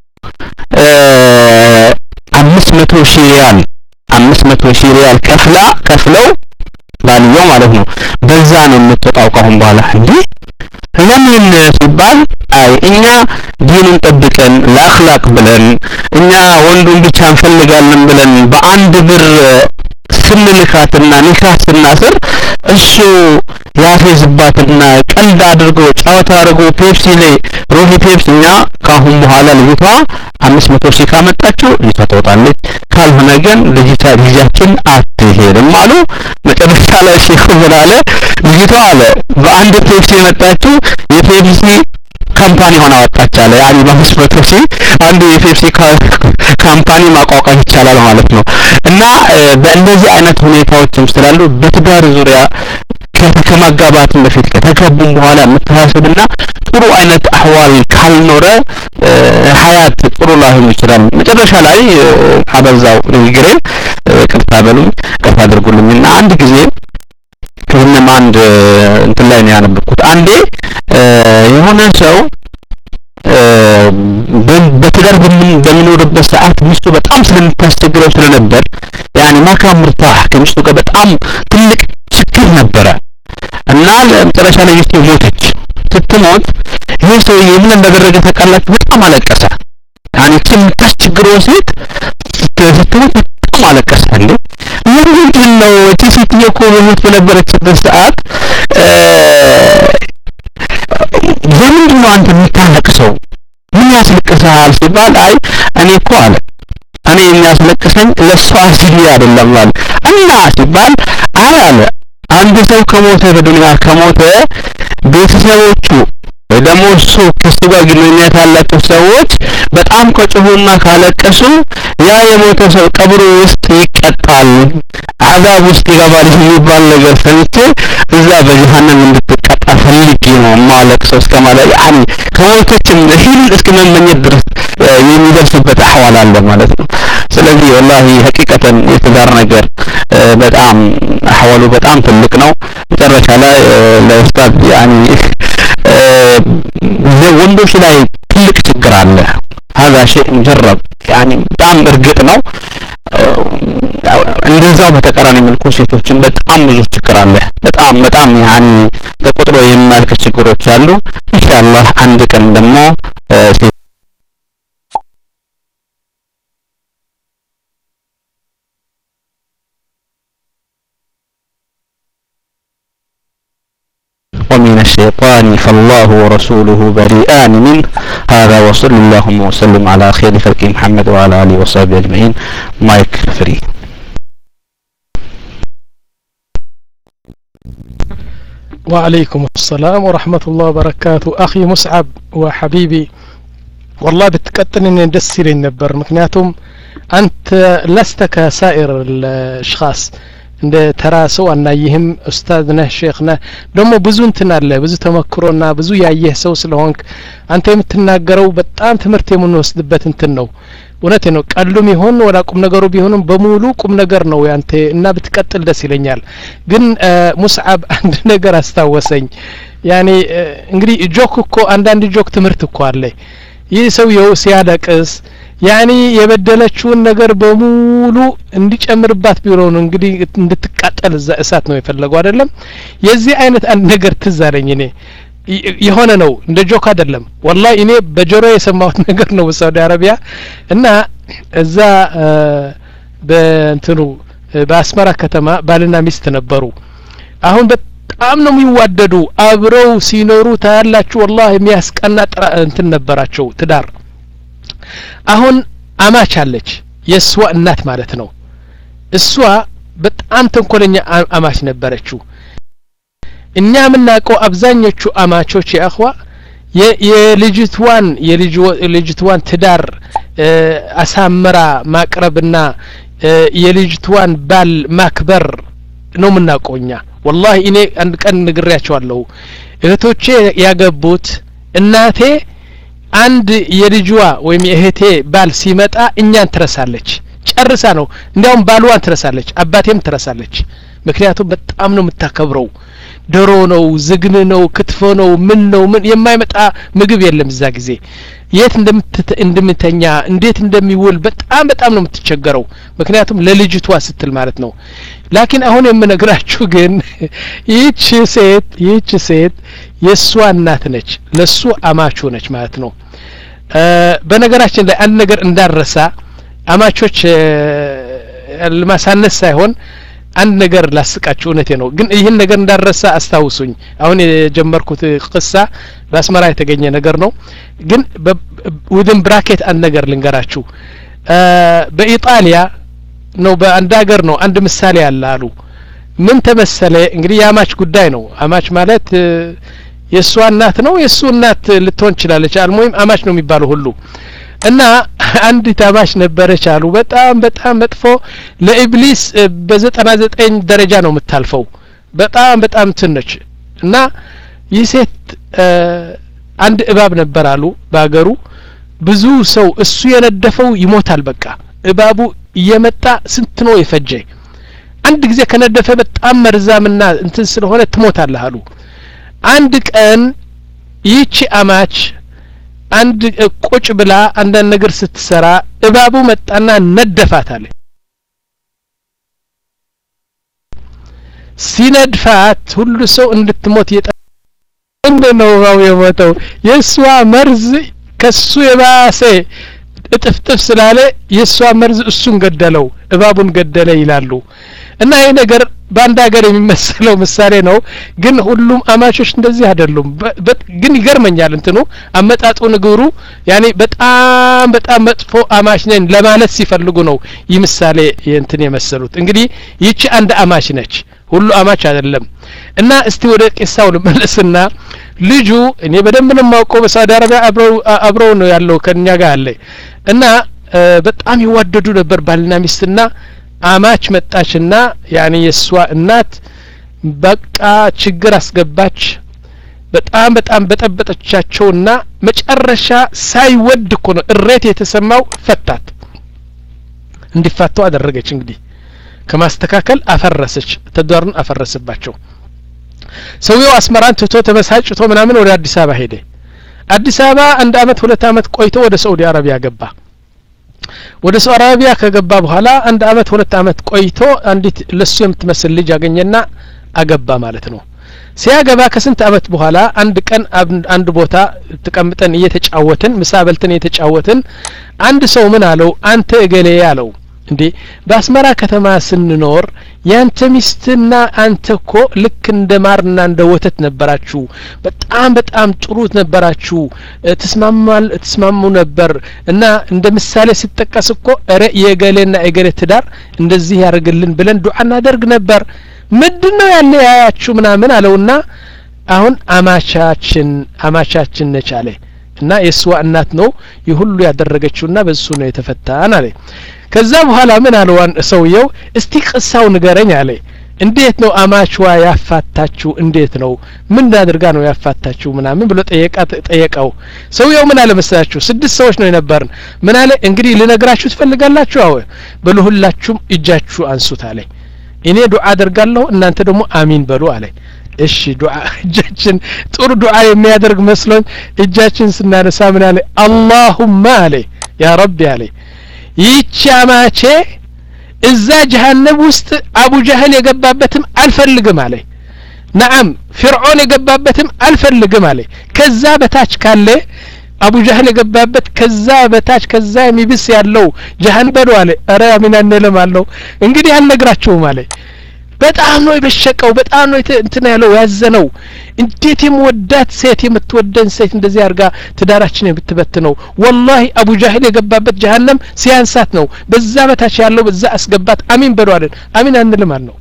አምስት መቶ ሺህ ሪያል አምስት መቶ ሺህ ሪያል ከፍላ ከፍለው ባልየው ማለት ነው በዛ ነው የምትወጣው ከአሁን በኋላ እንዴ ለምን ሲባል አይ እኛ ዲኑን ጠብቀን ለአኽላቅ ብለን እኛ ወንዱን ብቻ እንፈልጋለን ብለን በአንድ ብር ስንልካትና ኒካህ ስናስር እሱ ያፌዝባትና ቀልድ አድርጎ ጨዋታ አድርጎ ፔፕሲ ላይ ሮሂ ፔፕሲ እኛ ከአሁን በኋላ ልጅቷ አምስት መቶ ሺህ ካመጣችው ልጅቷ ትወጣለች፣ ካልሆነ ግን ልጅቷ ልጃችን አትሄድም አሉ። መጨረሻ ላይ ሼኹ ምን አለ? ልጅቷ አለ በአንድ ፔፕሲ የመጣችው የፔፕሲ ካምፓኒ ሆና ወጣች አለ። ያኔ በአምስት መቶ ሺህ አንዱ የፔፕሲ ካምፓኒ ማቋቋም ይቻላል ማለት ነው። እና በእንደዚህ አይነት ሁኔታዎችም ስላሉ በትዳር ዙሪያ ከማጋባትም በፊት ከተጋቡም በኋላ መተሳሰብና ጥሩ አይነት አህዋል ካልኖረ ሀያት ጥሩ ላይሆን ይችላል። መጨረሻ ላይ አበዛው ንግግሬን፣ ቅርታ በሉኝ፣ ቅርታ አድርጉልኝና አንድ ጊዜ ከዚህም አንድ እንትን ላይ ነው ያነበብኩት። አንዴ የሆነ ሰው በትዳር በሚኖርበት ሰዓት ሚስቱ በጣም ስለምታስቸግረው ስለነበር ያኔ ማካም ምርታህ ከሚስቱ ጋር በጣም ትልቅ ችግር ነበረ እና ለመጨረሻ ላይ ሚስቱ ሞተች። ስትሞት ይሄ ሰውዬ ምን እንዳደረገ ታውቃላችሁ? በጣም አለቀሰ። ያኔ እቺ የምታስቸግረው ሴት ስትሞት በጣም አለቀሰ። እንዴ ለምንድን ነው እቺ ሴትዮ እኮ በሞት በነበረችበት ሰዓት ለምንድን ነው አንተ የምታለቅሰው? ምን ያስለቅስሃል ሲባል አይ እኔ እኮ አለ እኔ የሚያስለቅሰኝ ለሷ ሲል አይደለም አለ እና ሲባል አይ አለ አንድ ሰው ከሞተ በዱንያ ከሞተ ቤተሰቦቹ ወይ ደግሞ እሱ ከሱ ጋር ግንኙነት ያላቸው ሰዎች በጣም ከጮሁና ካለቀሱ ያ የሞተ ሰው ቀብሩ ውስጥ ይቀጣል፣ አዛብ ውስጥ ይገባል የሚባል ነገር ሰምቼ እዛ በጀሃነም እንድትቀጣ ፈልጌ ነው ማለቅሰው እስከ ማለት ያኒ ከሞተችም ሂል እስከ መመኘት ድረስ የሚደርስበት አህዋል አለ ማለት ነው። ስለዚህ ወላሂ ሀቂቀተን የትዳር ነገር በጣም አህዋሉ በጣም ትልቅ ነው። መጨረሻ ላይ ለኡስታዝ ያኒ ወንዶች ላይ ትልቅ ችግር አለ። هذا شيء مجرب يعني በጣም እርግጥ ነው። እንደዛው በተቃራኒ መልኩ ሴቶችን በጣም ብዙ ችግር አለ። በጣም በጣም ያኒ ተቆጥሮ የማያልቅ ችግሮች አሉ። ኢንሻአላህ አንድ ቀን ደግሞ ومن الشيطان فالله ورسوله بريئان منه هذا وصلى اللهم وسلم على خير خلق محمد وعلى آله وصحبه أجمعين مايك فري وعليكم السلام ورحمة الله وبركاته أخي مسعب وحبيبي والله بتقتل إن دس لي نبر مكنياتهم أنت لست كسائر الأشخاص እንደ ተራ ሰው አናይህም ኡስታዝ ነህ ሼክ ነህ ደግሞ ብዙ እንትን አለ ብዙ ተመክሮና ብዙ ያየህ ሰው ስለሆንክ አንተ የምትናገረው በጣም ትምህርት የምንወስድበት እንትን ነው እውነት ነው ቀሉም ይሆን ወላ ቁም ነገሩ ቢሆንም በሙሉ ቁም ነገር ነው ያንተ እና ብትቀጥል ደስ ይለኛል ግን ሙስዓብ አንድ ነገር አስታወሰኝ ያኔ እንግዲህ ጆክ እኮ አንዳንድ ጆክ ትምህርት እኮ አለ ይህ ሰውየው ሲያለቅስ ያኒ የበደለችውን ነገር በሙሉ እንዲጨምርባት ቢሮ ነው እንግዲህ እንድትቃጠል እዛ እሳት ነው የፈለገው አይደለም የዚህ አይነት አንድ ነገር ትዝ አለኝ እኔ የሆነ ነው እንደ ጆክ አይደለም ወላሂ እኔ በጆሮ የሰማሁት ነገር ነው በሳውዲ አረቢያ እና እዛ በእንትኑ በአስመራ ከተማ ባልና ሚስት ነበሩ አሁን በጣም ነው የሚዋደዱ አብረው ሲኖሩ ታያላችሁ ወላሂ የሚያስቀና እንትን ነበራቸው ትዳር አሁን አማች አለች የእሷ እናት ማለት ነው እሷ በጣም ተንኮለኛ አማች ነበረችው እኛ የምናውቀው አብዛኞቹ አማቾች የአኽዋ የልጅትዋን የልጅትዋን ትዳር አሳምራ ማቅረብና የልጅትዋን ባል ማክበር ነው የምናውቀው እኛ ወላሂ እኔ አንድ ቀን ንግሬያቸዋለሁ እህቶቼ ያገቡት እናቴ አንድ የልጅዋ ወይም የእህቴ ባል ሲመጣ እኛን ትረሳለች ጨርሳ ነው እንዲያውም ባልዋን ትረሳለች አባቴም ትረሳለች ምክንያቱም በጣም ነው የምታከብረው ዶሮ ነው ዝግን ነው ክትፎ ነው ምን ነው ምን የማይመጣ ምግብ የለም እዛ ጊዜ የት እንደምተኛ እንዴት እንደሚውል በጣም በጣም ነው የምትቸገረው ምክንያቱም ለልጅቷ ስትል ማለት ነው ላኪን አሁን የምነግራችሁ ግን ይህች ሴት ይህች ሴት የእሷ እናት ነች ለሱ አማቹ ነች ማለት ነው በነገራችን ላይ አንድ ነገር እንዳረሳ አማቾች ለማሳነስ ሳይሆን አንድ ነገር ላስቃችሁ እውነቴ ነው ግን ይህን ነገር እንዳረሳ አስታውሱኝ አሁን የጀመርኩት ቅሳ በአስመራ የተገኘ ነገር ነው ግን ውድን ብራኬት አንድ ነገር ልንገራችሁ በኢጣሊያ ነው በአንድ ሀገር ነው አንድ ምሳሌ አለ አሉ ምን ተመሰለ እንግዲህ የአማች ጉዳይ ነው አማች ማለት የእሷ እናት ነው የእሱ እናት ልትሆን ትችላለች አልሞይም አማች ነው የሚባለው ሁሉ እና አንዲት አማች ነበረች አሉ በጣም በጣም መጥፎ ለኢብሊስ በዘጠና ዘጠኝ ደረጃ ነው የምታልፈው በጣም በጣም ትነች እና ይህ ሴት አንድ እባብ ነበር አሉ በሀገሩ ብዙ ሰው እሱ የነደፈው ይሞታል በቃ እባቡ እየመጣ ስንት ነው የፈጀ አንድ ጊዜ ከነደፈ በጣም መርዛምና እንትን ስለሆነ ትሞታለህ አሉ አንድ ቀን ይህቺ አማች አንድ ቁጭ ብላ አንዳንድ ነገር ስትሰራ እባቡ መጣና ነደፋት አለ ሲነድፋት ሁሉ ሰው እንድትሞት እየጠ እንዴት ነው እባቡ የሞተው የእሷ መርዝ ከሱ የባሰ እጥፍጥፍ ስላለ የእሷ መርዝ እሱን ገደለው እባቡን ገደለ ይላሉ እና ይህ ነገር በአንድ ሀገር የሚመሰለው ምሳሌ ነው ግን ሁሉም አማቾች እንደዚህ አይደሉም ግን ይገርመኛል እንትኑ አመጣጡ ንግሩ ያኔ በጣም በጣም መጥፎ አማች ነን ለማለት ሲፈልጉ ነው ይህ ምሳሌ እንትን የመሰሉት እንግዲህ ይቺ አንድ አማች ነች ሁሉ አማች አይደለም እና እስቲ ወደ ቂሳው ልመለስና ልጁ እኔ በደንብ ነው የማውቀው በሳውዲ አረቢያ አብረው ነው ያለው ከኛ ጋር አለ እና በጣም ይዋደዱ ነበር ባልና ሚስትና አማች መጣችና ያኔ የእሷ እናት በቃ ችግር አስገባች በጣም በጣም በጠበጠቻቸውና መጨረሻ ሳይወድ እኮ ነው እሬት የተሰማው ፈታት እንዲፋቱ አደረገች እንግዲህ ከማስተካከል አፈረሰች ተዳሩን አፈረሰባቸው ሰውየው አስመራን ትቶ ተበሳጭቶ ምናምን ወደ አዲስ አበባ ሄደ አዲስ አበባ አንድ አመት ሁለት አመት ቆይቶ ወደ ሳኡዲ አረቢያ ገባ ወደ ሳኡዲ አረቢያ ከገባ በኋላ አንድ አመት ሁለት አመት ቆይቶ አንዲት ለሱ የምትመስል ልጅ አገኘና አገባ ማለት ነው ሲያገባ ከስንት አመት በኋላ አንድ ቀን አንድ ቦታ ተቀምጠን እየተጫወትን ምሳ በልተን እየተጫወትን አንድ ሰው ምን አለው አንተ እገሌ አለው እንዴ በአስመራ ከተማ ስንኖር ያንተ ሚስትና አንተ እኮ ልክ እንደ ማርና እንደ ወተት ነበራችሁ በጣም በጣም ጥሩ ነበራችሁ ትስማማል ትስማሙ ነበር እና እንደ ምሳሌ ሲጠቀስ እኮ እረ የገሌና የገሌ ትዳር እንደዚህ ያደርግልን ብለን ዱዓ እናደርግ ነበር ምንድን ነው ያለ ያያችሁ ምናምን አለውና አሁን አማቻችን አማቻችን ነች አለ እና የእሷ እናት ነው ይህ ሁሉ ያደረገችውና በሱ ነው የተፈታን አለ ከዛ በኋላ ምን አለዋን ሰውየው እስቲ ቅሳው ንገረኝ አለ እንዴት ነው አማችዋ ያፋታችሁ እንዴት ነው ምን አድርጋ ነው ያፋታችሁ ምናምን ብሎ ጠየቃ ጠየቀው ሰውየው ምን አለ መሰላችሁ ስድስት ሰዎች ነው የነበርን ምን አለ እንግዲህ ልነግራችሁ ትፈልጋላችሁ አዎ በሉ ሁላችሁም እጃችሁ አንሱት አለ እኔ ዱዓ አደርጋለሁ እናንተ ደግሞ አሚን በሉ አለ እሺ ዱዓ እጃችን ጥሩ ዱዓ የሚያደርግ መስሎኝ እጃችን ስናነሳ ምን አለ አላሁማ አለ ያ ረቢ አለ ይህቺ አማቼ እዛ ጀሀነብ ውስጥ አቡ ጃህል የገባበትም አልፈልግም አለ ነዓም ፍርዖን የገባበትም አልፈልግም አለ ከዛ በታች ካለ አቡ ጃህል የገባበት ከዛ በታች ከዛ የሚብስ ያለው ጀሀን በሉ አለ ኧረ አሚን አንልም አለው እንግዲህ አልነግራችሁም አለ በጣም ነው የበሸቀው በጣም ነው እንትን ያለው ያዘነው እንዴት የምወዳት ሴት የምትወደን ሴት እንደዚህ አድርጋ ትዳራችን የምትበትነው ወላሂ አቡ ጃህል የገባበት ጀሀነም ሲያንሳት ነው በዛ በታች ያለው በዛ አስገባት አሚን በሉ አለን አሚን አንልም አልነው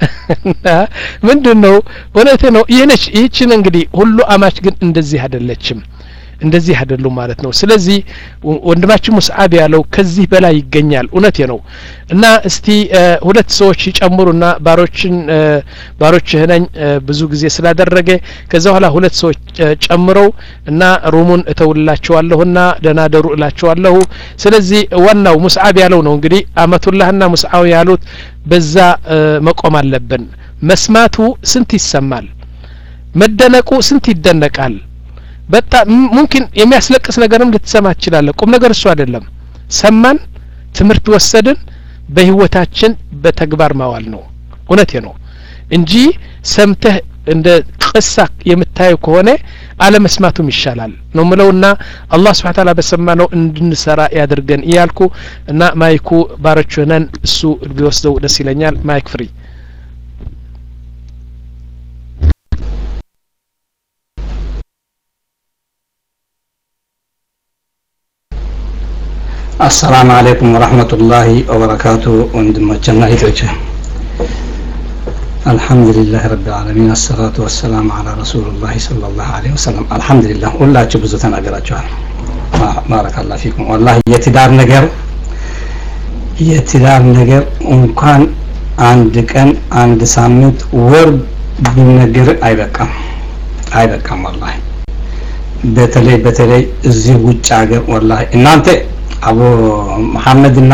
ምንድን ነው እውነት ነው ይህነች ይህችን እንግዲህ ሁሉ አማች ግን እንደዚህ አይደለችም እንደዚህ አይደሉም ማለት ነው ስለዚህ ወንድማችን ሙስዓብ ያለው ከዚህ በላይ ይገኛል እውነቴ ነው እና እስቲ ሁለት ሰዎች ይጨምሩና ባሮችን ባሮችህ ነኝ ብዙ ጊዜ ስላደረገ ከዛ በኋላ ሁለት ሰዎች ጨምረው እና ሩሙን እተውላቸዋለሁና ደህና ደሩ እላቸዋለሁ ስለዚህ ዋናው ሙስዓብ ያለው ነው እንግዲህ አመቱላህና ሙስዓብ ያሉት በዛ መቆም አለብን መስማቱ ስንት ይሰማል መደነቁ ስንት ይደነቃል በጣም ሙምኪን የሚያስለቅስ ነገርም ልትሰማ ትችላለህ ቁም ነገር እሱ አይደለም ሰማን ትምህርት ወሰድን በህይወታችን በተግባር ማዋል ነው እውነቴ ነው እንጂ ሰምተህ እንደ ቅሳ የምታየው ከሆነ አለመስማቱም ይሻላል ነው ምለውና አላህ ስብሓ ታላ በሰማ ነው እንድንሰራ ያድርገን እያልኩ እና ማይኩ ባሮች ሆነን እሱ ቢወስደው ደስ ይለኛል ማይክ ፍሪ አሰላሙ አለይኩም ወረህመቱላሂ ወበረካቱ ወንድሞችና እህቶች አልሐምዱሊላህ ረብ ልዓለሚን አሰላቱ ወሰላም አላ ረሱሉላህ ሰለላሁ ዐለይሂ ወሰለም አልሐምዱሊላህ ሁላችሁ ብዙ ተናገራችኋል ባረካላ ፊኩም ወላሂ የትዳር ነገር የትዳር ነገር እንኳን አንድ ቀን አንድ ሳምንት ወር ቢነገር አይበቃም አይበቃም ወላሂ በተለይ በተለይ እዚህ ውጭ ሀገር ወላሂ እናንተ አቡ መሐመድና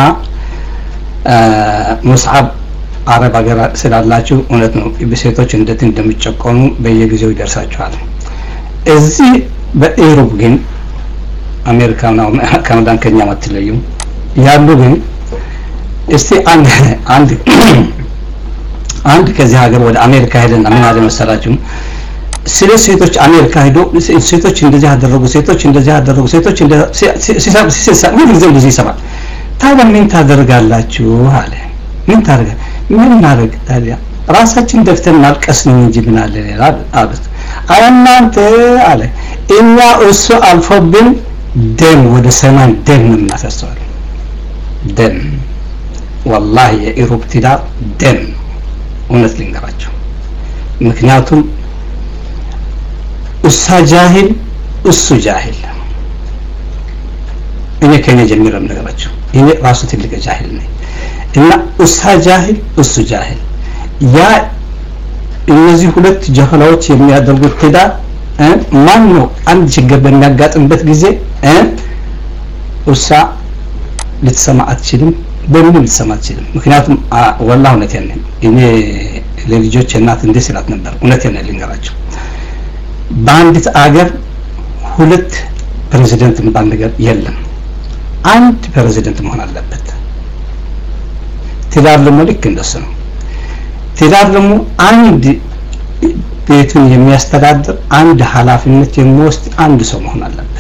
ሙስዓብ አረብ ሀገር ስላላችሁ እውነት ነው በሴቶች እንዴት እንደሚጨቆኑ በየጊዜው ይደርሳችኋል እዚህ በኢሮብ ግን አሜሪካና ካናዳን ከኛ አትለዩም ያሉ ግን እስቲ አንድ አንድ አንድ ከዚህ ሀገር ወደ አሜሪካ ሄደና ምን አለ መሰላችሁ ስለ ሴቶች አሜሪካ ሄዶ ሴቶች እንደዚህ ያደረጉ ሴቶች እንደዚህ ያደረጉ ሴቶች ምን ጊዜ እንደዚህ ይሰማል ታዲያ ምን ታደርጋላችሁ አለ ምን ታደርጋ ምን ማድረግ ታዲያ ራሳችን ደፍተን ማልቀስ ነው እንጂ ምን አለ ሌላ አሉት አረ እናንተ አለ እኛ እሱ አልፎብን ደም ወደ ሰማይ ደም ነው የምናፈሰዋል ደም ወላሂ የኢሮብ ትዳር ደም እውነት ልንገራቸው ምክንያቱም እሷ ጃሂል እሱ ጃሂል እኔ ከኔ ጀምሮ ነገራቸው እኔ ራሱ ትልቅ ጃሂል ነኝ እና እሷ ጃሂል እሱ ጃሂል ያ እነዚህ ሁለት ጀህላዎች የሚያደርጉት ትዳር ማን ነው አንድ ችግር በሚያጋጥምበት ጊዜ እሷ ልትሰማ አትችልም በምንም ልትሰማ አትችልም ምክንያቱም ወላ እውነቴን ነኝ እኔ ለልጆች እናት እንዴ ስላት ነበር እውነቴን ነኝ ልንገራቸው በአንዲት አገር ሁለት ፕሬዚደንት የሚባል ነገር የለም አንድ ፕሬዚደንት መሆን አለበት ትዳር ደግሞ ልክ እንደሱ ነው ትዳር ደግሞ አንድ ቤቱን የሚያስተዳድር አንድ ኃላፊነት የሚወስድ አንድ ሰው መሆን አለበት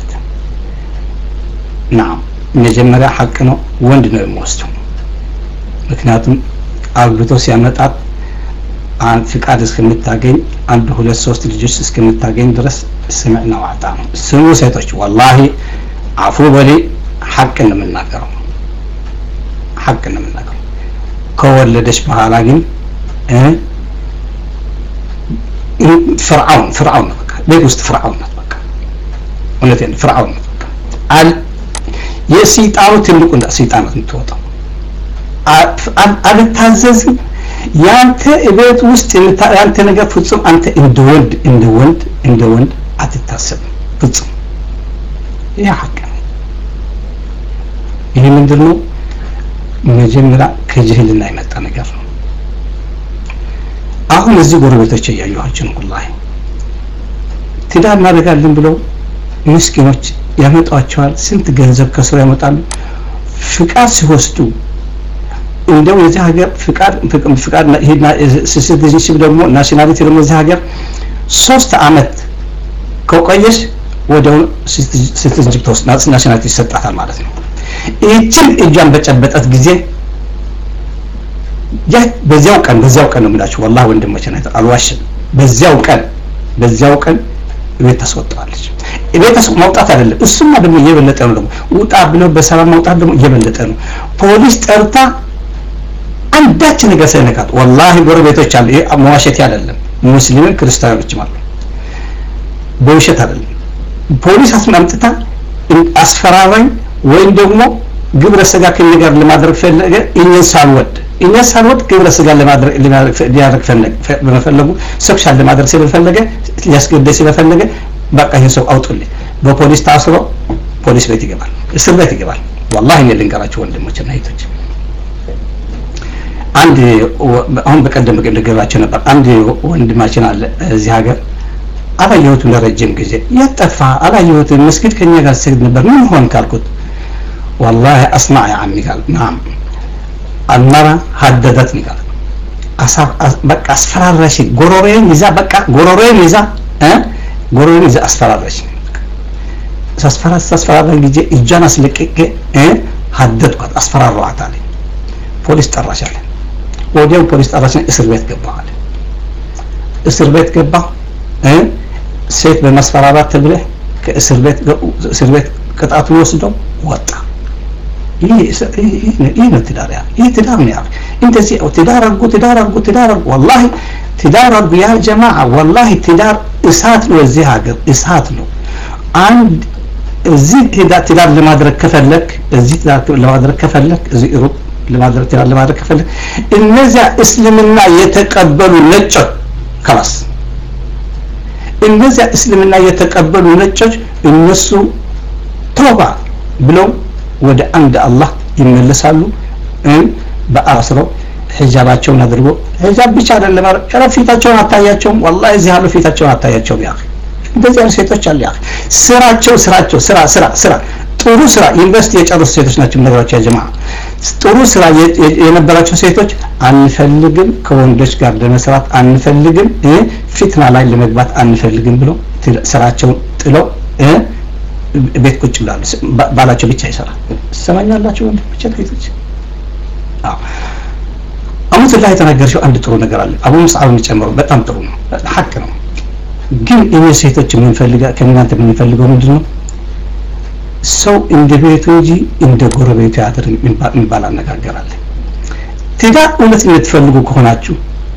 ናም መጀመሪያ ሀቅ ነው ወንድ ነው የሚወስደው ምክንያቱም አግብቶ ሲያመጣት ፍቃድ እስከምታገኝ አንድ ሁለት ሶስት ልጆች እስከምታገኝ ድረስ ስምዕና ዋጣ ነው ስሙ ሴቶች ወላሂ አፉ በሌ ሀቅ ነው የምናገረው ሀቅ ነው የምናገረው ከወለደች በኋላ ግን ፍርዓውን ፍርዓውን ነው በቃ ቤት ውስጥ ፍርዓውን ናት በቃ እውነቴን ፍርዓውን ናት በቃ አል የሰይጣኑ ትልቁ ሰይጣናት የምትወጣው አልታዘዝም ያንተ ቤት ውስጥ ያንተ ነገር ፍጹም አንተ እንደ ወንድ እንደ ወንድ እንደ ወንድ አትታሰብም ፍጹም ይህ ሀቅ ነው ይህ ምንድን ነው መጀመሪያ ከጅህልና የመጣ ነገር ነው አሁን እዚህ ጎረቤቶች እያየኋቸው ነው ወላሂ ትዳር እናደርጋለን ብለው ምስኪኖች ያመጧቸዋል ስንት ገንዘብ ከስራ ያመጣሉ ፍቃድ ሲወስዱ እንደው የዚህ ሀገር ፍቃድ ፍቃድ ሲቲዝንሽፕ ደግሞ ናሽናሊቲ ደግሞ እዚህ ሀገር ሶስት አመት ከቆየሽ ወደው ሲቲዝንሽፕ ተወስድ ናሽናሊቲ ይሰጣታል ማለት ነው ይህችን እጇን በጨበጠት ጊዜ ያ በዚያው ቀን በዚያው ቀን ነው የምላችሁ ወላሂ ወንድሞች ነው አልዋሽም በዚያው ቀን በዚያው ቀን ቤት ታስወጣዋለች ቤት ማውጣት አይደለም እሱማ ደግሞ እየበለጠ ነው ደግሞ ውጣ ብለው በሰላም ማውጣት ደግሞ እየበለጠ ነው ፖሊስ ጠርታ አንዳች ነገር ሳይነካት ወላሂ ጎረቤቶች አሉ ይሄ መዋሸት አይደለም ሙስሊምን ክርስቲያኖችም አሉ በውሸት አይደለም ፖሊስ አስማምጥታ አስፈራራኝ ወይም ደግሞ ግብረ ስጋ ከኔ ጋር ለማድረግ ፈለገ እኛን ሳልወድ እኛ ሳልወድ ግብረ ስጋ ለማድረግ ሊያደርግ በመፈለጉ ሴክሻል ለማድረግ ስለፈለገ ሊያስገድል ስለፈለገ በቃ ይህን ሰው አውጡልኝ በፖሊስ ታስሮ ፖሊስ ቤት ይገባል እስር ቤት ይገባል ወላሂ እኔ ልንገራችሁ ወንድሞችና እህቶች አንድ አሁን በቀደም ልገባቸው ነበር አንድ ወንድማችን አለ እዚህ ሀገር አላየሁትም ለረጅም ጊዜ የት ጠፋ አላየሁትም መስጊድ ከኛ ጋር ሰግድ ነበር ምን ሆን ካልኩት والله اسمع يا عمي قال نعم المرأة هددتني قال በቃ አስፈራራሽ ጎሮሬን ይዛ በቃ ጎሮሬን ይዛ ጎሮሬን ይዛ አስፈራራሽ ሳስፈራ ሳስፈራራ ጊዜ እጇን አስለቅቄ ሀደድኳት አስፈራራኋት አለ ፖሊስ ጠራሽ አለ ወዲያው ፖሊስ ጠራሽ እስር ቤት ገባ አለ እስር ቤት ገባ ሴት በማስፈራራት ተብለህ ከእስር ቤት እስር ቤት ቅጣቱን ወስደው ወጣ ይህ ነው ትዳር ያ ይህ ትዳር ነው ያ እንደዚህ ትዳር አድርጉ ትዳር አድርጉ ትዳር አድርጉ ወላሂ ትዳር አድርጉ ያ ጀማዓ ወላሂ ትዳር እሳት ነው እዚህ ሀገር እሳት ነው አንድ እዚህ ትዳር ለማድረግ ከፈለክ እዚህ ትዳር ለማድረግ ከፈለክ እዚህ ሩብ ለማድረግ ትዳር ለማድረግ ከፈለክ እነዚያ እስልምና የተቀበሉ ነጮች ከላስ እነዚያ እስልምና የተቀበሉ ነጮች እነሱ ተውባ ብለው ወደ አንድ አላህ ይመለሳሉ በአስረው ሂጃባቸውን አድርጎ ሂጃብ ብቻ አይደለም ኧረ ፊታቸውን አታያቸውም ወላሂ እዚህ ያሉ ፊታቸውን አታያቸውም ያ እንደዚህ ያሉ ሴቶች አሉ ያ ስራቸው ስራቸው ስራ ስራ ስራ ጥሩ ስራ ዩኒቨርሲቲ የጨረሱ ሴቶች ናቸው ነገራቸው ያ ጀማ ጥሩ ስራ የነበራቸው ሴቶች አንፈልግም ከወንዶች ጋር ለመስራት አንፈልግም ፊትና ላይ ለመግባት አንፈልግም ብሎ ስራቸውን ጥለው ቤት ቁጭ ብላሉ ባላቸው ብቻ ይሰራል ሰማኛላቸው ወንድሞች ሴቶች አሁን ላይ የተናገርሽው አንድ ጥሩ ነገር አለ አቡ ሙስዓብ የሚጨምረው በጣም ጥሩ ነው ሀቅ ነው ግን እኔ ሴቶች የምንፈልጋ ከእናንተ የምንፈልገው ምንድን ነው ሰው እንደ ቤቱ እንጂ እንደ ጎረቤቱ ያድር የሚባል አነጋገር አለ ትዳር እውነት የምትፈልጉ ከሆናችሁ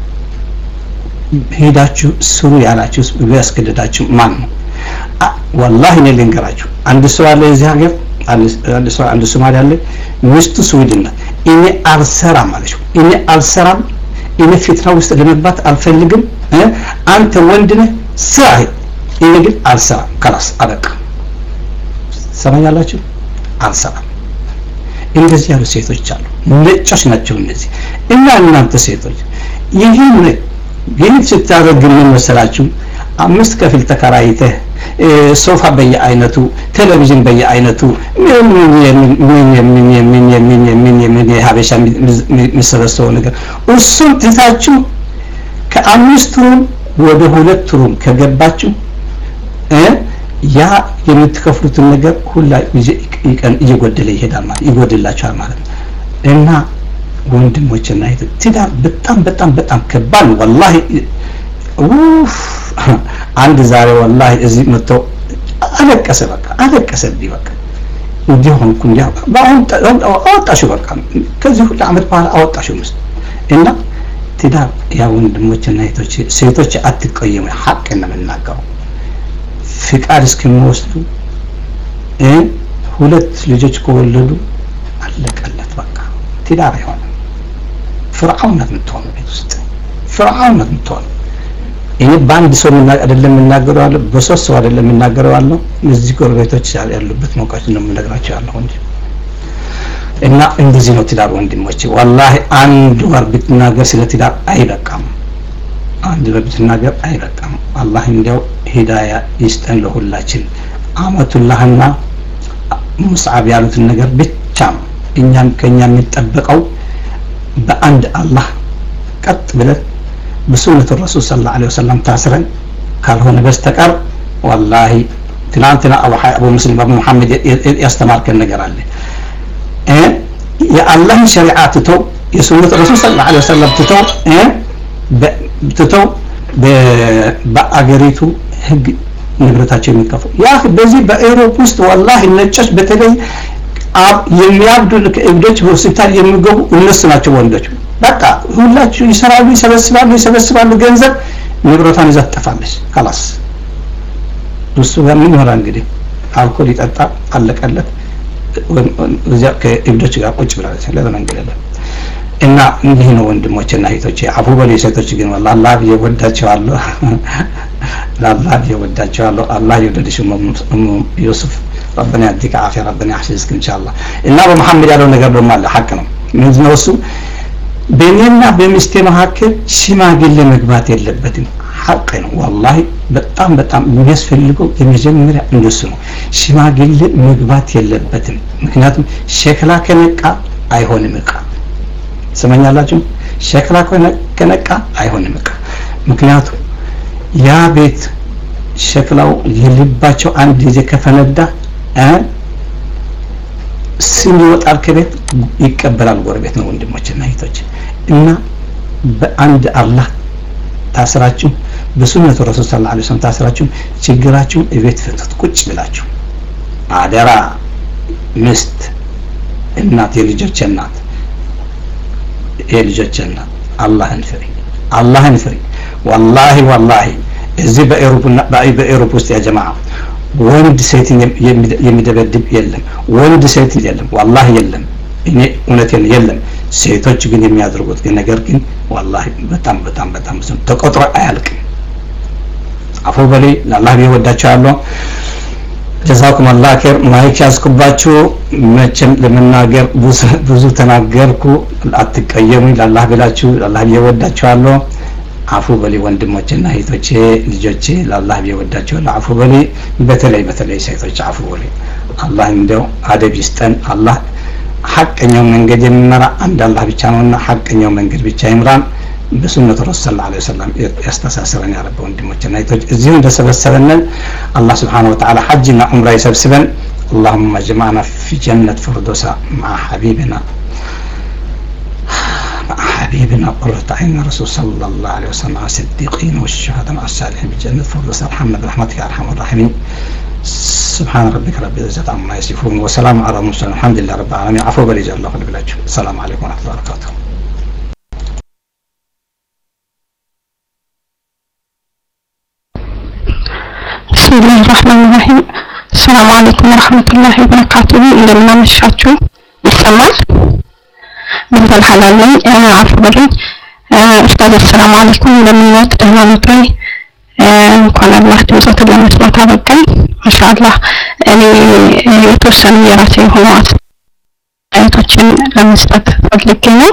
ሄዳችሁ ስሩ ያላችሁ ያስገደዳችሁ ማን ነው ወላሂ እኔ ልንገራችሁ አንድ ሰው አለ የዚህ ሀገር አንድ ሶማሌ አለ ሚስቱ ስዊድን ናት እኔ አልሰራም አለች እኔ አልሰራም እኔ ፊትና ውስጥ ለመግባት አልፈልግም አንተ ወንድ ነህ ስራ እኔ ግን አልሰራም ከላስ አበቃ ሰማኛላችሁ አልሰራም እንደዚህ ያሉ ሴቶች አሉ ነጮች ናቸው እነዚህ እና እናንተ ሴቶች ይህን ይህን ስታደርግ ምን መሰላችሁ አምስት ከፊል ተከራይተህ ሶፋ በየአይነቱ ቴሌቪዥን በየአይነቱ ምን የሀበሻ የሚሰበሰበው ነገር እሱም ትታችሁ ከአምስት ሩም ወደ ሁለት ሩም ከገባችሁ ያ የምትከፍሉትን ነገር ሁላ እየጎደለ ይሄዳል ማለት ይጎድላችኋል ማለት ነው እና ወንድሞችና እህቶች ትዳር በጣም በጣም በጣም ከባድ ነው ወላሂ አንድ ዛሬ ወላሂ እዚህ መጥተው አለቀሰ በቃ አለቀሰብኝ በቃ እንዲህ ሆንኩ እንዲህ በአሁን አወጣሽው በቃ ከዚህ ሁሉ አመት በኋላ አወጣሽው ምስ እና ትዳር ያ ወንድሞችና እህቶች ሴቶች አትቀየሙ ሀቅ ነው የምናገረው ፍቃድ እስከሚወስዱ ሁለት ልጆች ከወለዱ አለቀለት በቃ ትዳር አይሆንም ፍርዓውን ናት የምትሆነው ቤት ውስጥ ፍርዓውን ናት የምትሆነው እኔ በአንድ ሰው አይደለም የምናገረው አለ በሶስት ሰው አይደለም የምናገረው አለው እዚህ ጎረቤቶች ያሉበት መውቃት ነው የምነግራቸው ያለሁ እንጂ እና እንደዚህ ነው ትዳር ወንድሞች ወላሂ አንድ ወር ብትናገር ስለ ትዳር አይበቃም አንድ ወር ብትናገር አይበቃም አላህ እንዲያው ሂዳያ ይስጠን ለሁላችን አመቱላህና ሙስዓብ ያሉትን ነገር ብቻ ነው እኛም ከኛ የሚጠበቀው በአንድ አላህ ቀጥ ብለን በሱነቱ ረሱል ስለ ላ ወሰለም ታስረን ካልሆነ በስተቀር ወላሂ ትናንትና አቡ ሙስሊም አቡ ሙሐመድ ያስተማርከን ነገር አለ የአላህን ሸሪዓ ትተው የሱነት ረሱል ስለ ላ ወሰለም ትተው ትተው በአገሪቱ ህግ ንብረታቸው የሚከፉ ያ በዚህ በኤሮፕ ውስጥ ወላሂ ነጮች በተለይ የሚያብዱ እብዶች በሆስፒታል የሚገቡ እነሱ ናቸው ወንዶች በቃ ሁላችሁ ይሰራሉ ይሰበስባሉ ይሰበስባሉ ገንዘብ ንብረቷን ይዛ ትጠፋለች ካላስ እሱ ጋር ምን ይሆናል እንግዲህ አልኮል ይጠጣ አለቀለት እዚያ ከእብዶች ጋር ቁጭ ብላለች ሌላ መንገድ የለም እና እንዲህ ነው ወንድሞች እና እህቶቼ አፉ በሉ ሴቶች ግን ወላ አላህ ብዬ ወዳቸዋለሁ ለአላህ ብዬ ወዳቸዋለሁ አላህ የወደድሽ ዩሱፍ ረበና ያዲከ አፊያ ረበና ያሕሲዝክ ኢንሻአላህ እና በመሐመድ ያለው ነገር ደግሞ አለ ሐቅ ነው ምንድነው እሱ በእኔና በሚስቴ መካከል ሽማግሌ መግባት የለበትም ሐቅ ነው ወላሂ በጣም በጣም የሚያስፈልገው የመጀመሪያ እንደሱ ነው ሽማግሌ መግባት የለበትም ምክንያቱም ሸክላ ከነቃ አይሆንም እቃ ስመኛላችሁ ሸክላ ከነቃ አይሆንም እቃ ምክንያቱም ያ ቤት ሸክላው የልባቸው አንድ ጊዜ ከፈነዳ ስም ይወጣል ከቤት ይቀበላል ጎረቤት ነው ወንድሞችና እህቶች እና በአንድ አላህ ታስራችሁ በሱነቱ ረሱል ስለ ላ ስለም ታስራችሁ ችግራችሁ እቤት ፍቱት ቁጭ ብላችሁ አደራ ምስት እናት የልጆች እናት የልጆች እናት አላህን ፍሪ አላህን ፍሪ ወላሂ ወላሂ እዚህ በኤሮፕ ውስጥ ያ ጀማዓ ወንድ ሴትን የሚደበድብ የለም ወንድ ሴት የለም ዋላሂ የለም እኔ እውነቴን የለም ሴቶች ግን የሚያደርጉት ግን ነገር ግን ዋላሂ በጣም በጣም በጣም ብዙ ተቆጥሮ አያልቅም አፎ በሌ ለአላህ ብዬ ወዳቸዋለሁ ጀዛኩም አላህ ኸይር ማይክ ያዝኩባችሁ መቼም ለመናገር ብዙ ተናገርኩ አትቀየሙኝ ለአላህ ብላችሁ ለአላህ ብዬ ወዳቸዋለሁ አፉ በሊ ወንድሞቼና እህቶቼ ልጆቼ ለአላህ ብዬ ወዳቸዋለሁ አፉ በሊ በተለይ በተለይ ሴቶች አፉ በሊ አላህ እንደው አደብ ይስጠን አላህ ሐቀኛው መንገድ የሚመራ አንድ አላህ ብቻ ነውና ሐቀኛው መንገድ ብቻ ይምራን በሱነቱ ረሱል ሰለላሁ ዐለይሂ ወሰለም ያስተሳስረን ያረበ ወንድሞችና እህቶች እዚሁ እንደሰበሰበንን አላህ ስብሓነሁ ወተዓላ ሐጅና ዑምራ ይሰብስበን اللهم اجمعنا في جنة فردوس مع حبيبنا مع حبيبنا قرة عين الرسول صلى الله عليه وسلم مع الصديقين والشهداء مع الصالحين بجنة فردوس ارحمنا برحمتك يا ارحم الراحمين سبحان ربك رب العزة عما يصفون وسلام على المرسلين الحمد لله رب العالمين عفو بلي الله بالله السلام عليكم ورحمة الله وبركاته بسم الله الرحمن الرحيم السلام عليكم ورحمة الله وبركاته እንደምን አመሻችሁ ይሰማል ብንበል ሐላል ነኝ አፍ በሉኝ ኡስታዝ አሰላሙ አለይኩም እንደምንወት ደህና ኖት ወይ እንኳን አላህ ድምፆትን ለመስማት አበቃኝ ማሻአላህ እኔ የተወሰኑ የራሴ የሆኑ አስተያየቶችን ለመስጠት ፈልጌ ነው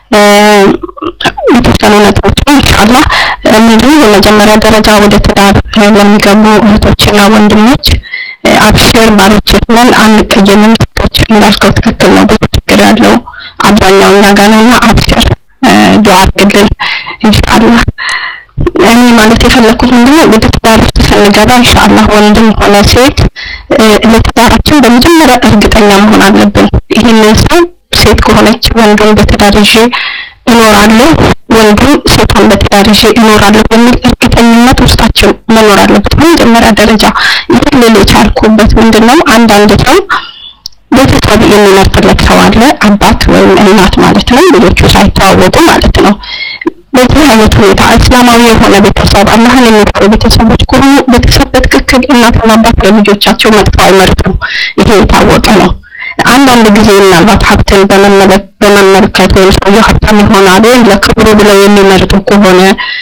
የተወሰኑ ነጥቦች ኢንሻአላህ ምንድን በመጀመሪያ ደረጃ ወደ ትዳር ለሚገቡ እህቶችና ወንድሞች አብሽር ባሎች ነን አንቀየምም ሴቶች እንዳልከው ትክክል ነው ብዙ ችግር ያለው አብዛኛው እኛ ጋር ነውና አብሽር ዱዓ አድርግልን ኢንሻአላህ እኔ ማለት የፈለኩት ምንድነው ወደ ትዳር ውስጥ ስንገባ ኢንሻአላህ ወንድም ሆነ ሴት ለትዳራችን በመጀመሪያ እርግጠኛ መሆን አለብን ይህንን ሰው ሴት ከሆነች ወንዱን በትዳር ይዤ እኖራለሁ ወንዱም ሴቷን በትዳር ይዤ እኖራለሁ በሚል እርግጠኝነት ውስጣችን መኖር አለበት በመጀመሪያ ደረጃ ይህን ልል የቻልኩበት ምንድን ነው አንዳንድ ሰው ቤተሰብ የሚመርጥለት ሰው አለ አባት ወይም እናት ማለት ነው ልጆቹ ሳይተዋወቁ ማለት ነው በዚህ አይነት ሁኔታ እስላማዊ የሆነ ቤተሰብ አላህን የሚፈሩ ቤተሰቦች ከሆኑ ቤተሰብ በትክክል እናትና አባት ለልጆቻቸው መጥፎ አይመርጡም ይሄ የታወቀ ነው አንዳንድ ጊዜ ምናልባት ሀብትን በመመልከት ወይም ሰውየው ሀብታም ይሆናል ወይም ለክብሩ ብለው የሚመርጡ ከሆነ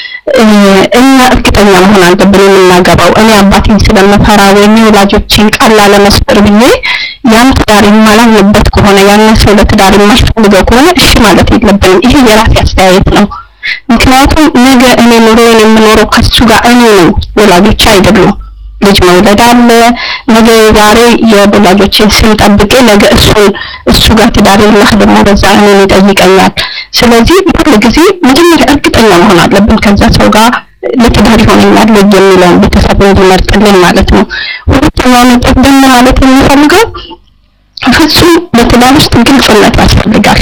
እኛ እርግጠኛ መሆን አለብን የምናገባው እኔ አባቴን ስለምፈራ ወይም የወላጆችን ቃል ላለመስበር ብዬ ያን ትዳር የማላምንበት ከሆነ ያን ሰው ለትዳር የማልፈልገው ከሆነ እሺ ማለት የለብንም ይሄ የራሴ አስተያየት ነው ምክንያቱም ነገ እኔ ኑሮዬን የምኖረው ከሱ ጋር እኔ ነው ወላጆች አይደሉም ልጅ መውለድ አለ ነገ ዛሬ የወላጆችን ስም ጠብቄ ነገ እሱን እሱ ጋር ትዳር የላህ ደግሞ በዛ እኔን ይጠይቀኛል ስለዚህ ሁሉ ጊዜ መጀመሪያ እርግጠኛ መሆን አለብን ከዛ ሰው ጋር ለትዳር ይሆነኛል ወይ የሚለውን ቤተሰብ እንዲመርጥልን ማለት ነው ሁለተኛው ነጥብ ደግሞ ማለት የሚፈልገው ፍጹም በትዳር ውስጥ ግልጽነት ያስፈልጋል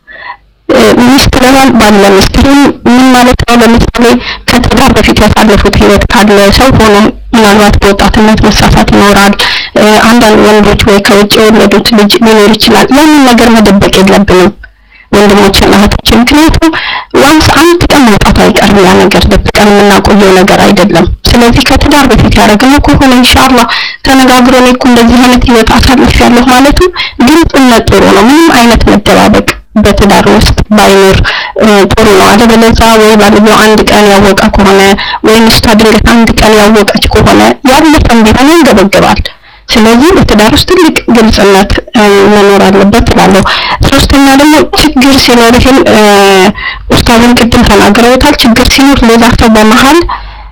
ሚስት ለባል ባል ለሚስት ምን ማለት ነው ለምሳሌ ከትዳር በፊት ያሳለፉት ህይወት ካለ ሰው ሆኖ ምናልባት በወጣትነት መሳሳት ይኖራል አንዳንድ ወንዶች ወይ ከውጭ የወለዱት ልጅ ሊኖር ይችላል ያንን ነገር መደበቅ የለብንም ወንድሞችና እህቶች ምክንያቱም ዋንስ አንድ ቀን መውጣቱ አይቀርም ያ ነገር ደብቀን የምናቆየው ነገር አይደለም ስለዚህ ከትዳር በፊት ያደረግነው ከሆነ ኢንሻአላህ ተነጋግሮ እኔ እኮ እንደዚህ አይነት ህይወት አሳልፍ ያለሁ ማለቱ ግልጽነት ጥሩ ነው ምንም አይነት መደባበቅ በትዳር ውስጥ ባይኖር ጥሩ ነው አለበለዚያ ወይ ባልየው አንድ ቀን ያወቀ ከሆነ ወይ ሚስቷ ድንገት አንድ ቀን ያወቀች ከሆነ ያለፈም ቢሆን ያንገበግባል ስለዚህ በትዳር ውስጥ ትልቅ ግልጽነት መኖር አለበት እላለሁ ሶስተኛ ደግሞ ችግር ሲኖር ይህን ኡስታዝን ቅድም ተናግረውታል ችግር ሲኖር ሌላ ሰው በመሀል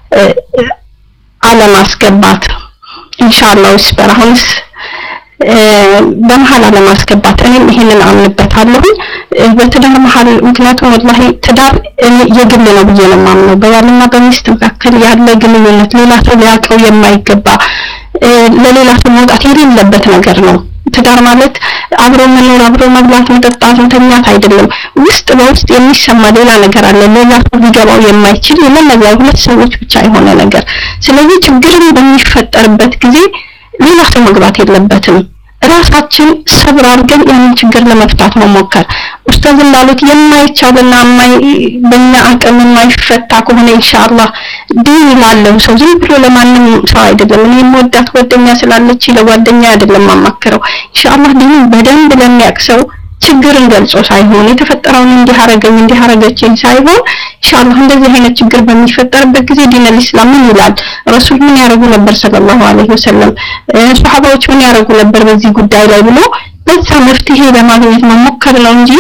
አለማስገባት ኢንሻአላህ ይስበር አሁንስ በመሀል አለማስገባት እኔም ይሄንን አምንበታለሁ በትዳር መሀል ምክንያቱም ወላሂ ትዳር የግል ነው ብዬ ነው የማምነው በባልና በሚስት መካከል ያለ ግንኙነት ሌላ ሰው ሊያውቀው የማይገባ ለሌላ ሰው መውጣት የሌለበት ነገር ነው ትዳር ማለት አብሮ መኖር አብሮ መብላት መጠጣት መተኛት አይደለም ውስጥ በውስጥ የሚሰማ ሌላ ነገር አለ ሌላ ሰው ሊገባው የማይችል የመነዚያ ሁለት ሰዎች ብቻ የሆነ ነገር ስለዚህ ችግርን በሚፈጠርበት ጊዜ ሌላ ሰው መግባት የለበትም ራሳችን ሰብር አድርገን ያንን ችግር ለመፍታት መሞከር ኡስታዝ እንዳሉት የማይቻልና በእኛ አቅም የማይፈታ ከሆነ ኢንሻአላህ ዲን ላለው ሰው ዝም ብሎ ለማንም ሰው አይደለም እኔ የምወዳት ጓደኛ ስላለች ለጓደኛ አይደለም ማማክረው ኢንሻአላህ ዲን በደንብ ለሚያውቅ ሰው ችግርን ገልጾ ሳይሆን የተፈጠረውን እንዲህ አረገኝ እንዲህ አረገችኝ ሳይሆን ኢንሻአላህ እንደዚህ አይነት ችግር በሚፈጠርበት ጊዜ ዲን አልእስላም ምን ይላል ረሱል ምን ያደርጉ ነበር ሰለላሁ ዐለይሂ ወሰለም ሱሐባዎች ምን ያደርጉ ነበር በዚህ ጉዳይ ላይ ብሎ በዛ መፍትሄ ለማግኘት መሞከር ነው እንጂ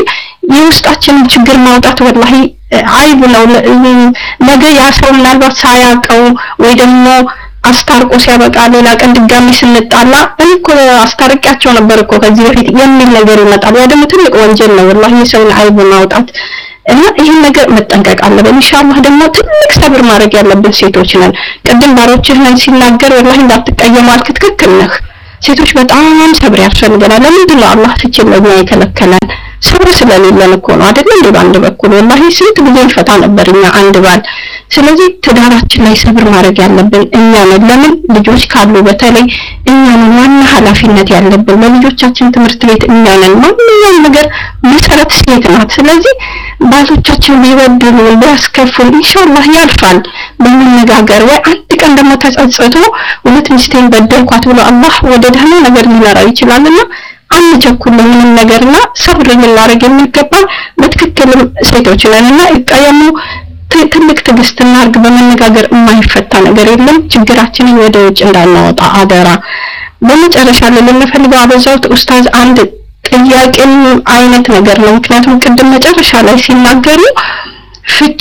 የውስጣችንን ችግር ማውጣት ወላሂ አይብ ነው። ነገ ያ ሰው ምናልባት ሳያውቀው ወይ ደግሞ አስታርቆ ሲያበቃ ሌላ ቀን ድጋሚ ስንጣላ እኔ እኮ አስታርቂያቸው ነበር እኮ ከዚህ በፊት የሚል ነገር ይመጣል። ያ ደግሞ ትልቅ ወንጀል ነው ወላሂ የሰውን አይብ ማውጣት እና ይህን ነገር መጠንቀቅ አለብን። ኢንሻአላህ ደግሞ ትልቅ ሰብር ማድረግ ያለብን ሴቶች ነን። ቅድም ባሮችህ ነን ሲናገር ወላሂ እንዳትቀየሙ አልክ። ትክክል ነህ። ሴቶች በጣም ሰብር ያስፈልገናል። ለምንድን ነው አላህ ፍቺ ለኛ የከለከለን? ሰብር ስለሌለን እኮ ነው አይደል እንዴ? በአንድ በኩል ወላሂ ስንት ጊዜ እንፈታ ነበር እኛ አንድ ባል። ስለዚህ ትዳራችን ላይ ሰብር ማድረግ ያለብን እኛ ነን። ለምን ልጆች ካሉ በተለይ እኛ ነን ዋና ኃላፊነት ያለብን ለልጆቻችን ትምህርት ቤት እኛ ነን። ማንኛውም ነገር መሰረት ሴት ናት። ስለዚህ ባሎቻችን ቢበድሉ ቢያስከፉን ኢንሻአላህ ያልፋል በመነጋገር ወይ አንድ ቀን ደግሞ ተጸጽቶ እውነት ሚስቴን በደልኳት ብሎ አላህ ወደ ደህና ነገር ሊመራው ይችላልና አንቸኩል ለምንም ነገርና ሰብር ልናደርግ የሚገባ በትክክልም ሴቶች ነንና ይቀየሙ ትልቅ ትዕግስት እናድርግ። በመነጋገር የማይፈታ ነገር የለም። ችግራችንን ወደ ውጭ እንዳናወጣ አደራ። በመጨረሻ ልንፈልገው አበዛውት ኡስታዝ አንድ ጥያቄም አይነት ነገር ነው። ምክንያቱም ቅድም መጨረሻ ላይ ሲናገሩ ፍቺ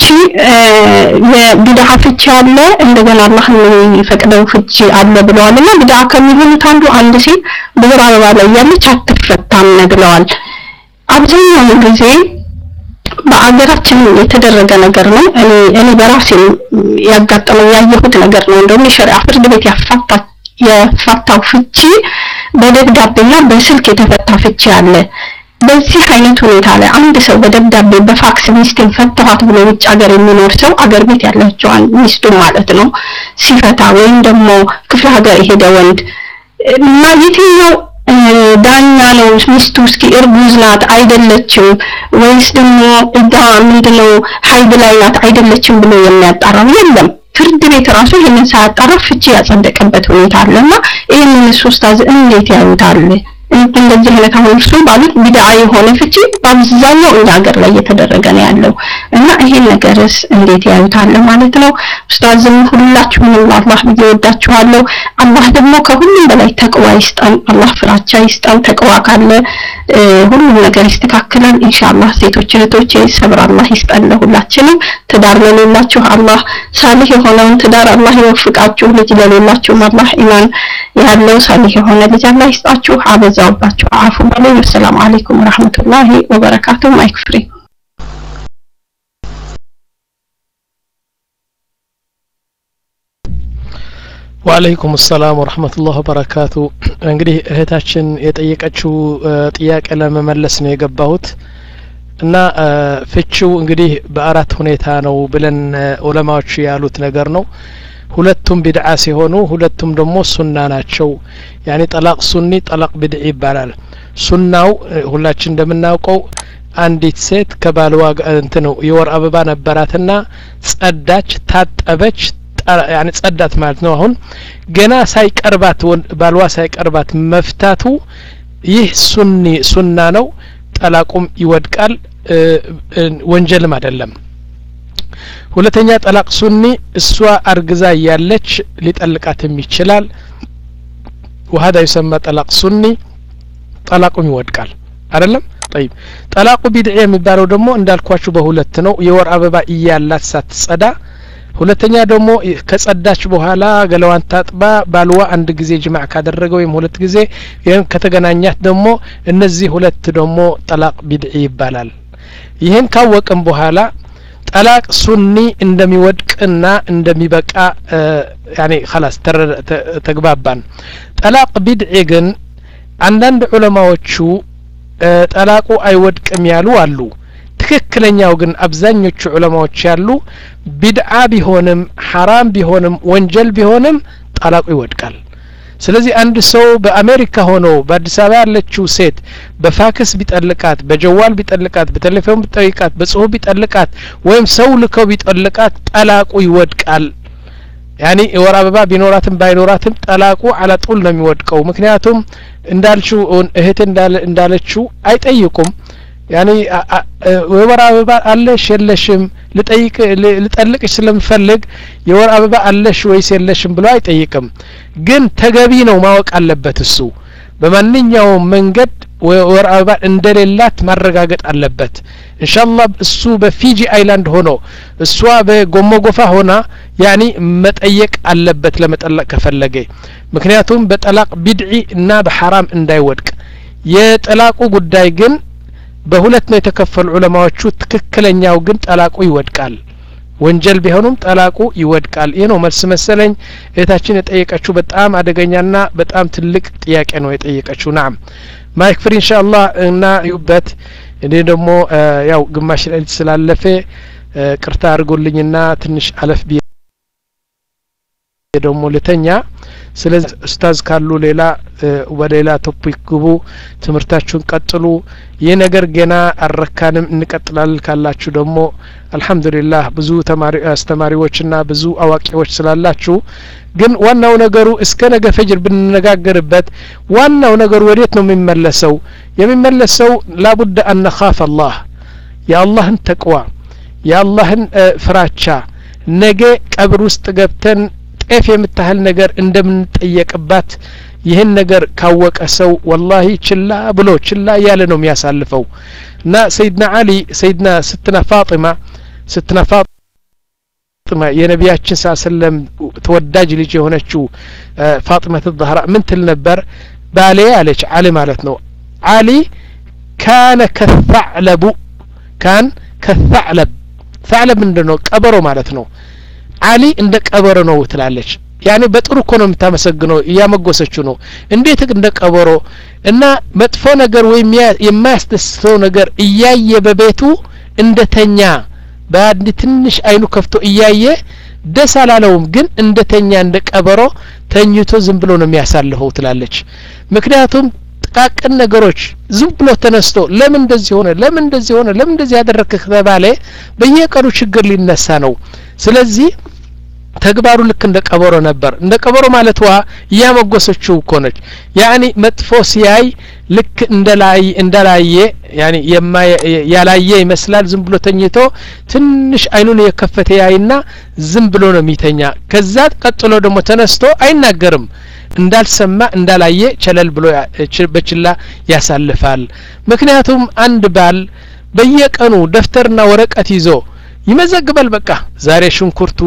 የቢድዓ ፍቺ አለ፣ እንደገና አላህ የሚፈቅደው ፍቺ አለ ብለዋል። እና ቢድዓ ከሚሆኑት አንዱ አንድ ሴት በወር አበባ ላይ ያለች አትፈታም ብለዋል። አብዛኛውን ጊዜ በአገራችን የተደረገ ነገር ነው። እኔ እኔ በራሴ ያጋጠመው ያየሁት ነገር ነው። እንደውም የሸሪዓ ፍርድ ቤት ያፋታ የፋታው ፍቺ በደብዳቤና በስልክ የተፈታ ፍቺ አለ። በዚህ አይነት ሁኔታ ላይ አንድ ሰው በደብዳቤ በፋክስ ሚስቴን ፈታኋት ብሎ ውጭ ሀገር የሚኖር ሰው አገር ቤት ያለችዋን ሚስቱ ማለት ነው ሲፈታ ወይም ደግሞ ክፍለ ሀገር የሄደ ወንድ እና የትኛው ዳኛ ነው ሚስቱ እስኪ እርጉዝ ናት አይደለችም ወይስ ደግሞ እዳ ምንድነው ሀይድ ላይ ናት አይደለችም ብሎ የሚያጣራው የለም። ፍርድ ቤት ራሱ ይህንን ሳያጣራ ፍቺ ያጸደቀበት ሁኔታ አለና ይህንን ኡስታዝ እንዴት ያዩታል? እንደዚህ አይነት አሁን እርሱ ባሉት ቢድዓ የሆነ ፍቺ በአብዛኛው እኛ ሀገር ላይ እየተደረገ ነው ያለው እና ይሄን ነገርስ እንዴት ያዩታል ማለት ነው። ኡስታዝም ሁላችሁንም አላህ ብዬ ወዳችኋለሁ። አላህ ደግሞ ከሁሉም በላይ ተቅዋ ይስጠን። አላህ ፍራቻ ይስጠን። ተቅዋ ካለ ሁሉም ነገር ይስተካከላል ኢንሻአላህ። ሴቶች እህቶቼ ሰብር አላህ ይስጠን ለሁላችንም። ትዳር ለሌላችሁ አላህ ሳሊህ የሆነውን ትዳር አላህ ይወፍቃችሁ። ልጅ ለሌላችሁም አላህ ኢማን ያለው ሳሊህ የሆነ ልጅ አላህ ይስጣችሁ። አበዛውባችሁ። አፉ በሉኝ። ወሰላሙ አለይኩም ወራህመቱላሂ ወበረካቱ። ማይክ ፍሪ ወአለይኩም ሰላም ወረህመቱላህ ወበረካቱ። እንግዲህ እህታችን የጠየቀችው ጥያቄ ለመመለስ ነው የገባሁት እና ፍቺው እንግዲህ በአራት ሁኔታ ነው ብለን ዑለማዎች ያሉት ነገር ነው። ሁለቱም ቢድዓ ሲሆኑ ሁለቱም ደግሞ ሱና ናቸው። ያኔ ጠላቅ ሱኒ፣ ጠላቅ ቢድዒ ይባላል። ሱናው ሁላችን እንደምናውቀው አንዲት ሴት ከባልዋ እንትን የወር አበባ ነበራትና ጸዳች፣ ታጠበች ያኔ ጸዳት ማለት ነው። አሁን ገና ሳይቀርባት ባልዋ ሳይቀርባት መፍታቱ ይህ ሱኒ ሱና ነው። ጠላቁም ይወድቃል፣ ወንጀልም አይደለም። ሁለተኛ ጠላቅ ሱኒ እሷ አርግዛ እያለች ሊጠልቃትም ይችላል። ወሀዳ ይሰማ ጠላቅ ሱኒ ጠላቁም ይወድቃል አይደለም። ጠይብ ጠላቁ ቢድዒ የሚባለው ደግሞ እንዳልኳችሁ በሁለት ነው። የወር አበባ እያላት ሳትጸዳ ሁለተኛ ደግሞ ከጸዳች በኋላ ገለዋን ታጥባ ባልዋ አንድ ጊዜ ጅማዕ ካደረገ ወይም ሁለት ጊዜ ይህን ከተገናኛት ደግሞ እነዚህ ሁለት ደግሞ ጠላቅ ቢድዒ ይባላል። ይህን ካወቅም በኋላ ጠላቅ ሱኒ እንደሚወድቅና እንደሚበቃ ያኔ ኸላስ ተግባባን። ጠላቅ ቢድዒ ግን አንዳንድ ዑለማዎቹ ጠላቁ አይወድቅም ያሉ አሉ። ትክክለኛው ግን አብዛኞቹ ዑለማዎች ያሉ ቢድዓ ቢሆንም ሐራም ቢሆንም ወንጀል ቢሆንም ጠላቁ ይወድቃል። ስለዚህ አንድ ሰው በአሜሪካ ሆኖ በአዲስ አበባ ያለችው ሴት በፋክስ ቢጠልቃት፣ በጀዋል ቢጠልቃት፣ በቴሌፎን ቢጠይቃት፣ በጽሁፍ ቢጠልቃት ወይም ሰው ልከው ቢጠልቃት ጠላቁ ይወድቃል። ያኒ የወር አበባ ቢኖራትም ባይኖራትም ጠላቁ አላጡል ነው የሚወድቀው። ምክንያቱም እንዳልችው እህት እንዳለችው አይጠይቁም ያኔ የወር አበባ አለሽ የለሽም ልጠይቅ ልጠልቅሽ ስለምፈልግ የወር አበባ አለሽ ወይስ የለሽም ብሎ አይጠይቅም። ግን ተገቢ ነው ማወቅ አለበት እሱ በማንኛውም መንገድ ወር አበባ እንደሌላት ማረጋገጥ አለበት ኢንሻአላህ እሱ በፊጂ አይላንድ ሆኖ እሷ በጎሞጎፋ ሆና ያኒ መጠየቅ አለበት ለመጠለቅ ከፈለገ ምክንያቱም በጠላቅ ቢድዒ እና በሐራም እንዳይወድቅ የጠላቁ ጉዳይ ግን በሁለት ነው የተከፈሉ ዑለማዎቹ ትክክለኛው ግን ጠላቁ ይወድቃል ወንጀል ቢሆኑም ጠላቁ ይወድቃል ይህ ነው መልስ መሰለኝ እህታችን የጠየቀችው በጣም አደገኛና በጣም ትልቅ ጥያቄ ነው የጠየቀችው ናም ማይክ ፍሪ ኢንሻአላህ እና ዩበት እኔ ደግሞ ያው ግማሽ ሌሊት ስላለፈ ቅርታ አድርጎልኝና ትንሽ አለፍ ቢ ደግሞ ልተኛ ስለዚህ ኡስታዝ ካሉ ሌላ በሌላ ቶፒክ ግቡ ትምህርታችሁን ቀጥሉ ይህ ነገር ገና አልረካንም እንቀጥላለን ካላችሁ ደግሞ አልহামዱሊላህ ብዙ ተማሪ አስተማሪዎችና ብዙ አዋቂዎች ስላላችሁ ግን ዋናው ነገሩ እስከ ነገ ፈጅር ብንነጋገርበት ዋናው ነገሩ ወዴት ነው የሚመለሰው የሚመለሰው ላቡድ አን ነኻፍ አላህ የአላህን ተቅዋ የአላህን ፍራቻ ነገ ቀብር ውስጥ ገብተን ጤፍ የምታህል ነገር እንደምንጠየቅባት ይህን ነገር ካወቀ ሰው ወላሂ ችላ ብሎ ችላ እያለ ነው የሚያሳልፈው እና ሰይድና አሊ ሰይድና ስትና ፋጢማ ስትና ፋጢማ የነቢያችን ሳ ሰለም ተወዳጅ ልጅ የሆነችው ፋጢመት ዛህራ ምን ትል ነበር ባሌ አለች አሊ ማለት ነው አሊ ካነ ከታዕለቡ ካን ከታዕለብ ታዕለብ ምንድን ነው ቀበሮ ማለት ነው አሊ እንደ ቀበሮ ነው ትላለች ያኔ በጥሩ እኮ ነው የምታመሰግነው እያመጎሰችው ነው እንዴት እንደ ቀበሮ እና መጥፎ ነገር ወይም የማያስደስተው ነገር እያየ በቤቱ እንደተኛ በአንድ ትንሽ አይኑ ከፍቶ እያየ ደስ አላለውም ግን እንደተኛ እንደ ቀበሮ ተኝቶ ዝም ብሎ ነው የሚያሳልፈው ትላለች ምክንያቱም ጥቃቅን ነገሮች ዝም ብሎ ተነስቶ ለምን እንደዚህ ሆነ ለምን እንደዚህ ሆነ ለምን እንደዚህ ያደረግክ ከተባለ በየቀኑ ችግር ሊነሳ ነው ስለዚህ ተግባሩ ልክ እንደ ቀበሮ ነበር እንደ ቀበሮ ማለት ዋ እያመጎሰችው እኮ ነች ያኒ መጥፎ ሲያይ ልክ እንደላይ እንደላየ ያኒ ያላየ ይመስላል ዝም ብሎ ተኝቶ ትንሽ አይኑን የከፈተ ያይና ዝም ብሎ ነው የሚተኛ ከዛ ቀጥሎ ደግሞ ተነስቶ አይናገርም እንዳልሰማ እንዳላየ ቸለል ብሎ በችላ ያሳልፋል ምክንያቱም አንድ ባል በየቀኑ ደፍተርና ወረቀት ይዞ ይመዘግባል በቃ ዛሬ ሽንኩርቱ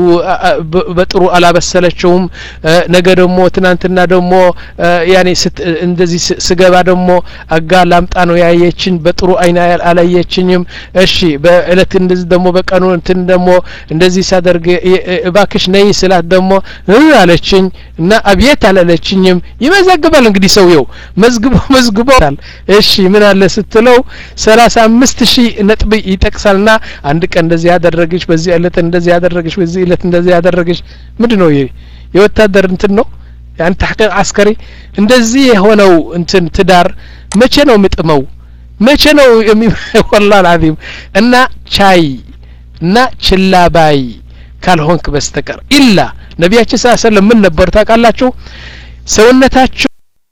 በጥሩ አላበሰለችውም ነገ ደግሞ ትናንትና ደግሞ ያኔ እንደዚህ ስገባ ደግሞ አጋ ላምጣ ነው ያየችኝ በጥሩ አይና አላየችኝም እሺ በእለት እንደዚህ ደግሞ በቀኑ እንትን ደግሞ እንደዚህ ሳደርግ እባክሽ ነይ ስላት ደግሞ አለችኝ እና አብየት አላለችኝም ይመዘግባል እንግዲህ ሰውየው መዝግቦ መዝግቦታል እሺ ምን አለ ስትለው ሰላሳ አምስት ሺህ ነጥብ ይጠቅሳልና አንድ ቀን እንደዚህ ያደረገች በዚህ እለት እንደዚህ ያደረገች በዚህ እለት እንደዚህ ያደረገች ምንድን ነው ይሄ የወታደር እንትን ነው ያን ተሕቂቅ አስከሪ እንደዚህ የሆነው እንትን ትዳር መቼ ነው ምጥመው መቼ ነው ወላ አልዓዚም እና ቻይ እና ችላ ባይ ካልሆንክ በስተቀር ኢላ ነቢያችን ስ ሰለም ምን ነበሩ ታውቃላችሁ ሰውነታቸው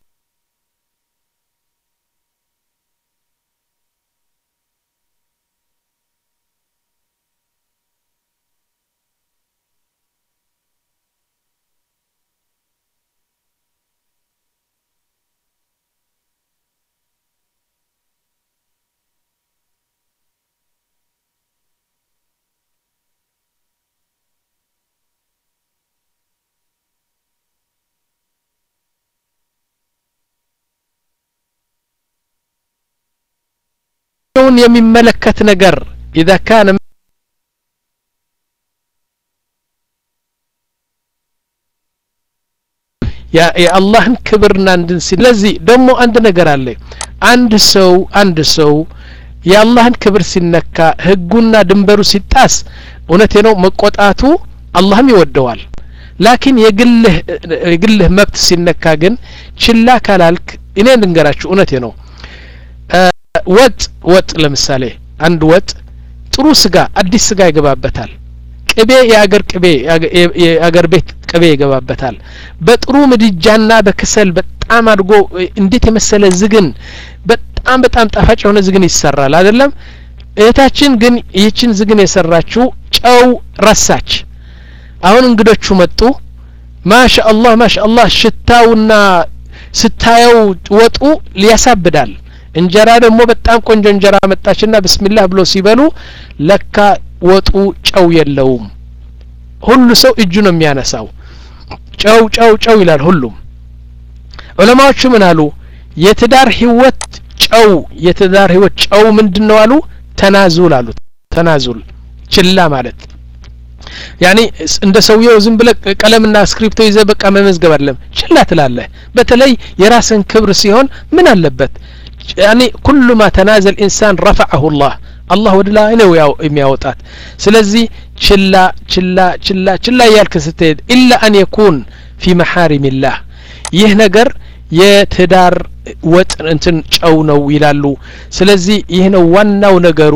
የሚመለከት ነገር ኢዛ ካነ የአላህን ክብርና እንድን ስለዚህ ደግሞ አንድ ነገር አለ አንድ ሰው አንድ ሰው የአላህን ክብር ሲነካ ህጉና ድንበሩ ሲጣስ እውነቴ ነው መቆጣቱ አላህም ይወደዋል ላኪን የግልህ የግልህ መብት ሲነካ ግን ችላ ካላልክ እኔ ልንገራችሁ እውነቴ ነው ወጥ ወጥ ለምሳሌ አንድ ወጥ ጥሩ ስጋ አዲስ ስጋ ይገባበታል ቅቤ የአገር ቅቤ የአገር ቤት ቅቤ ይገባበታል በጥሩ ምድጃና በክሰል በጣም አድርጎ እንዴት የመሰለ ዝግን በጣም በጣም ጣፋጭ የሆነ ዝግን ይሰራል አይደለም እህታችን ግን ይህችን ዝግን የሰራችው ጨው ረሳች አሁን እንግዶቹ መጡ ማሻ አላህ ማሻ አላህ ሽታውና ስታየው ወጡ ሊያሳብዳል እንጀራ ደግሞ በጣም ቆንጆ እንጀራ መጣችና ብስሚላህ ብሎ ሲበሉ ለካ ወጡ ጨው የለውም ሁሉ ሰው እጁ ነው የሚያነሳው ጨው ጨው ጨው ይላል ሁሉም ዑለማዎቹ ምን አሉ የትዳር ህይወት ጨው የትዳር ህይወት ጨው ምንድን ነው አሉ ተናዙል አሉ ተናዙል ችላ ማለት ያኒ እንደ ሰውየው ዝም ብለ ቀለምና ስክሪፕቶ ይዘ በቃ መመዝገብ አይደለም ችላ ትላለህ በተለይ የራስን ክብር ሲሆን ምን አለበት ያኒ ኩሉ ማ ተናዘል ኢንሳን ረፈዐሁ ላህ አላህ ወደ ላይ ነው ያው የሚያወጣት ስለዚህ ችላ ችላ ችላ ችላ እያልክ ስትሄድ ኢላ አን የኩን ፊ መሐሪሚላህ ይህ ነገር የትዳር ወጥ እንትን ጨው ነው ይላሉ ስለዚህ ይህ ነው ዋናው ነገሩ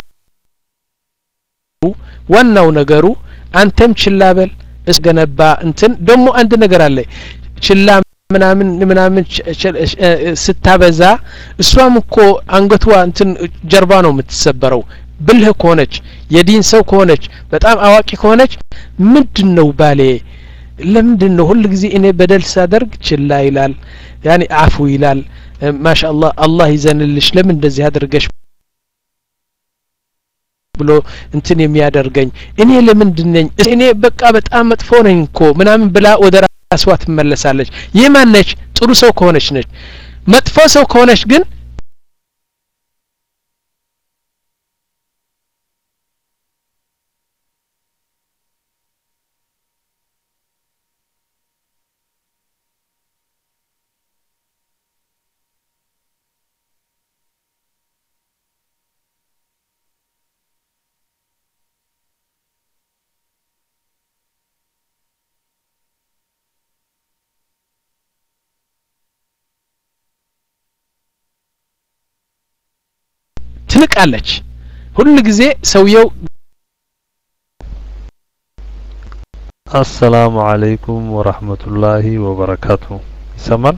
ዋናው ነገሩ አንተም ችላ በል እስገነባ እንትን ደግሞ አንድ ነገር አለ ችላ ምናምን ምናምን ስታበዛ እሷም እኮ አንገቷ እንትን ጀርባ ነው የምትሰበረው ብልህ ከሆነች የዲን ሰው ከሆነች በጣም አዋቂ ከሆነች ምንድን ነው ባሌ ለምንድን ነው ሁል ጊዜ እኔ በደል ሳደርግ ችላ ይላል ያኔ አፉ ይላል ማሻ አላህ አላህ ይዘንልሽ ለምን እንደዚህ አድርገሽ ብሎ እንትን የሚያደርገኝ እኔ ለምንድን ነኝ እኔ በቃ በጣም መጥፎ ነኝ እኮ ምናምን ብላ ወደ ራስዋ ትመለሳለች ይህ ማነች ጥሩ ሰው ከሆነች ነች መጥፎ ሰው ከሆነች ግን ትንቃለች ሁል ጊዜ ሰውየው አሰላሙ አለይኩም ወራህመቱላሂ ወበረካቱ ይሰማል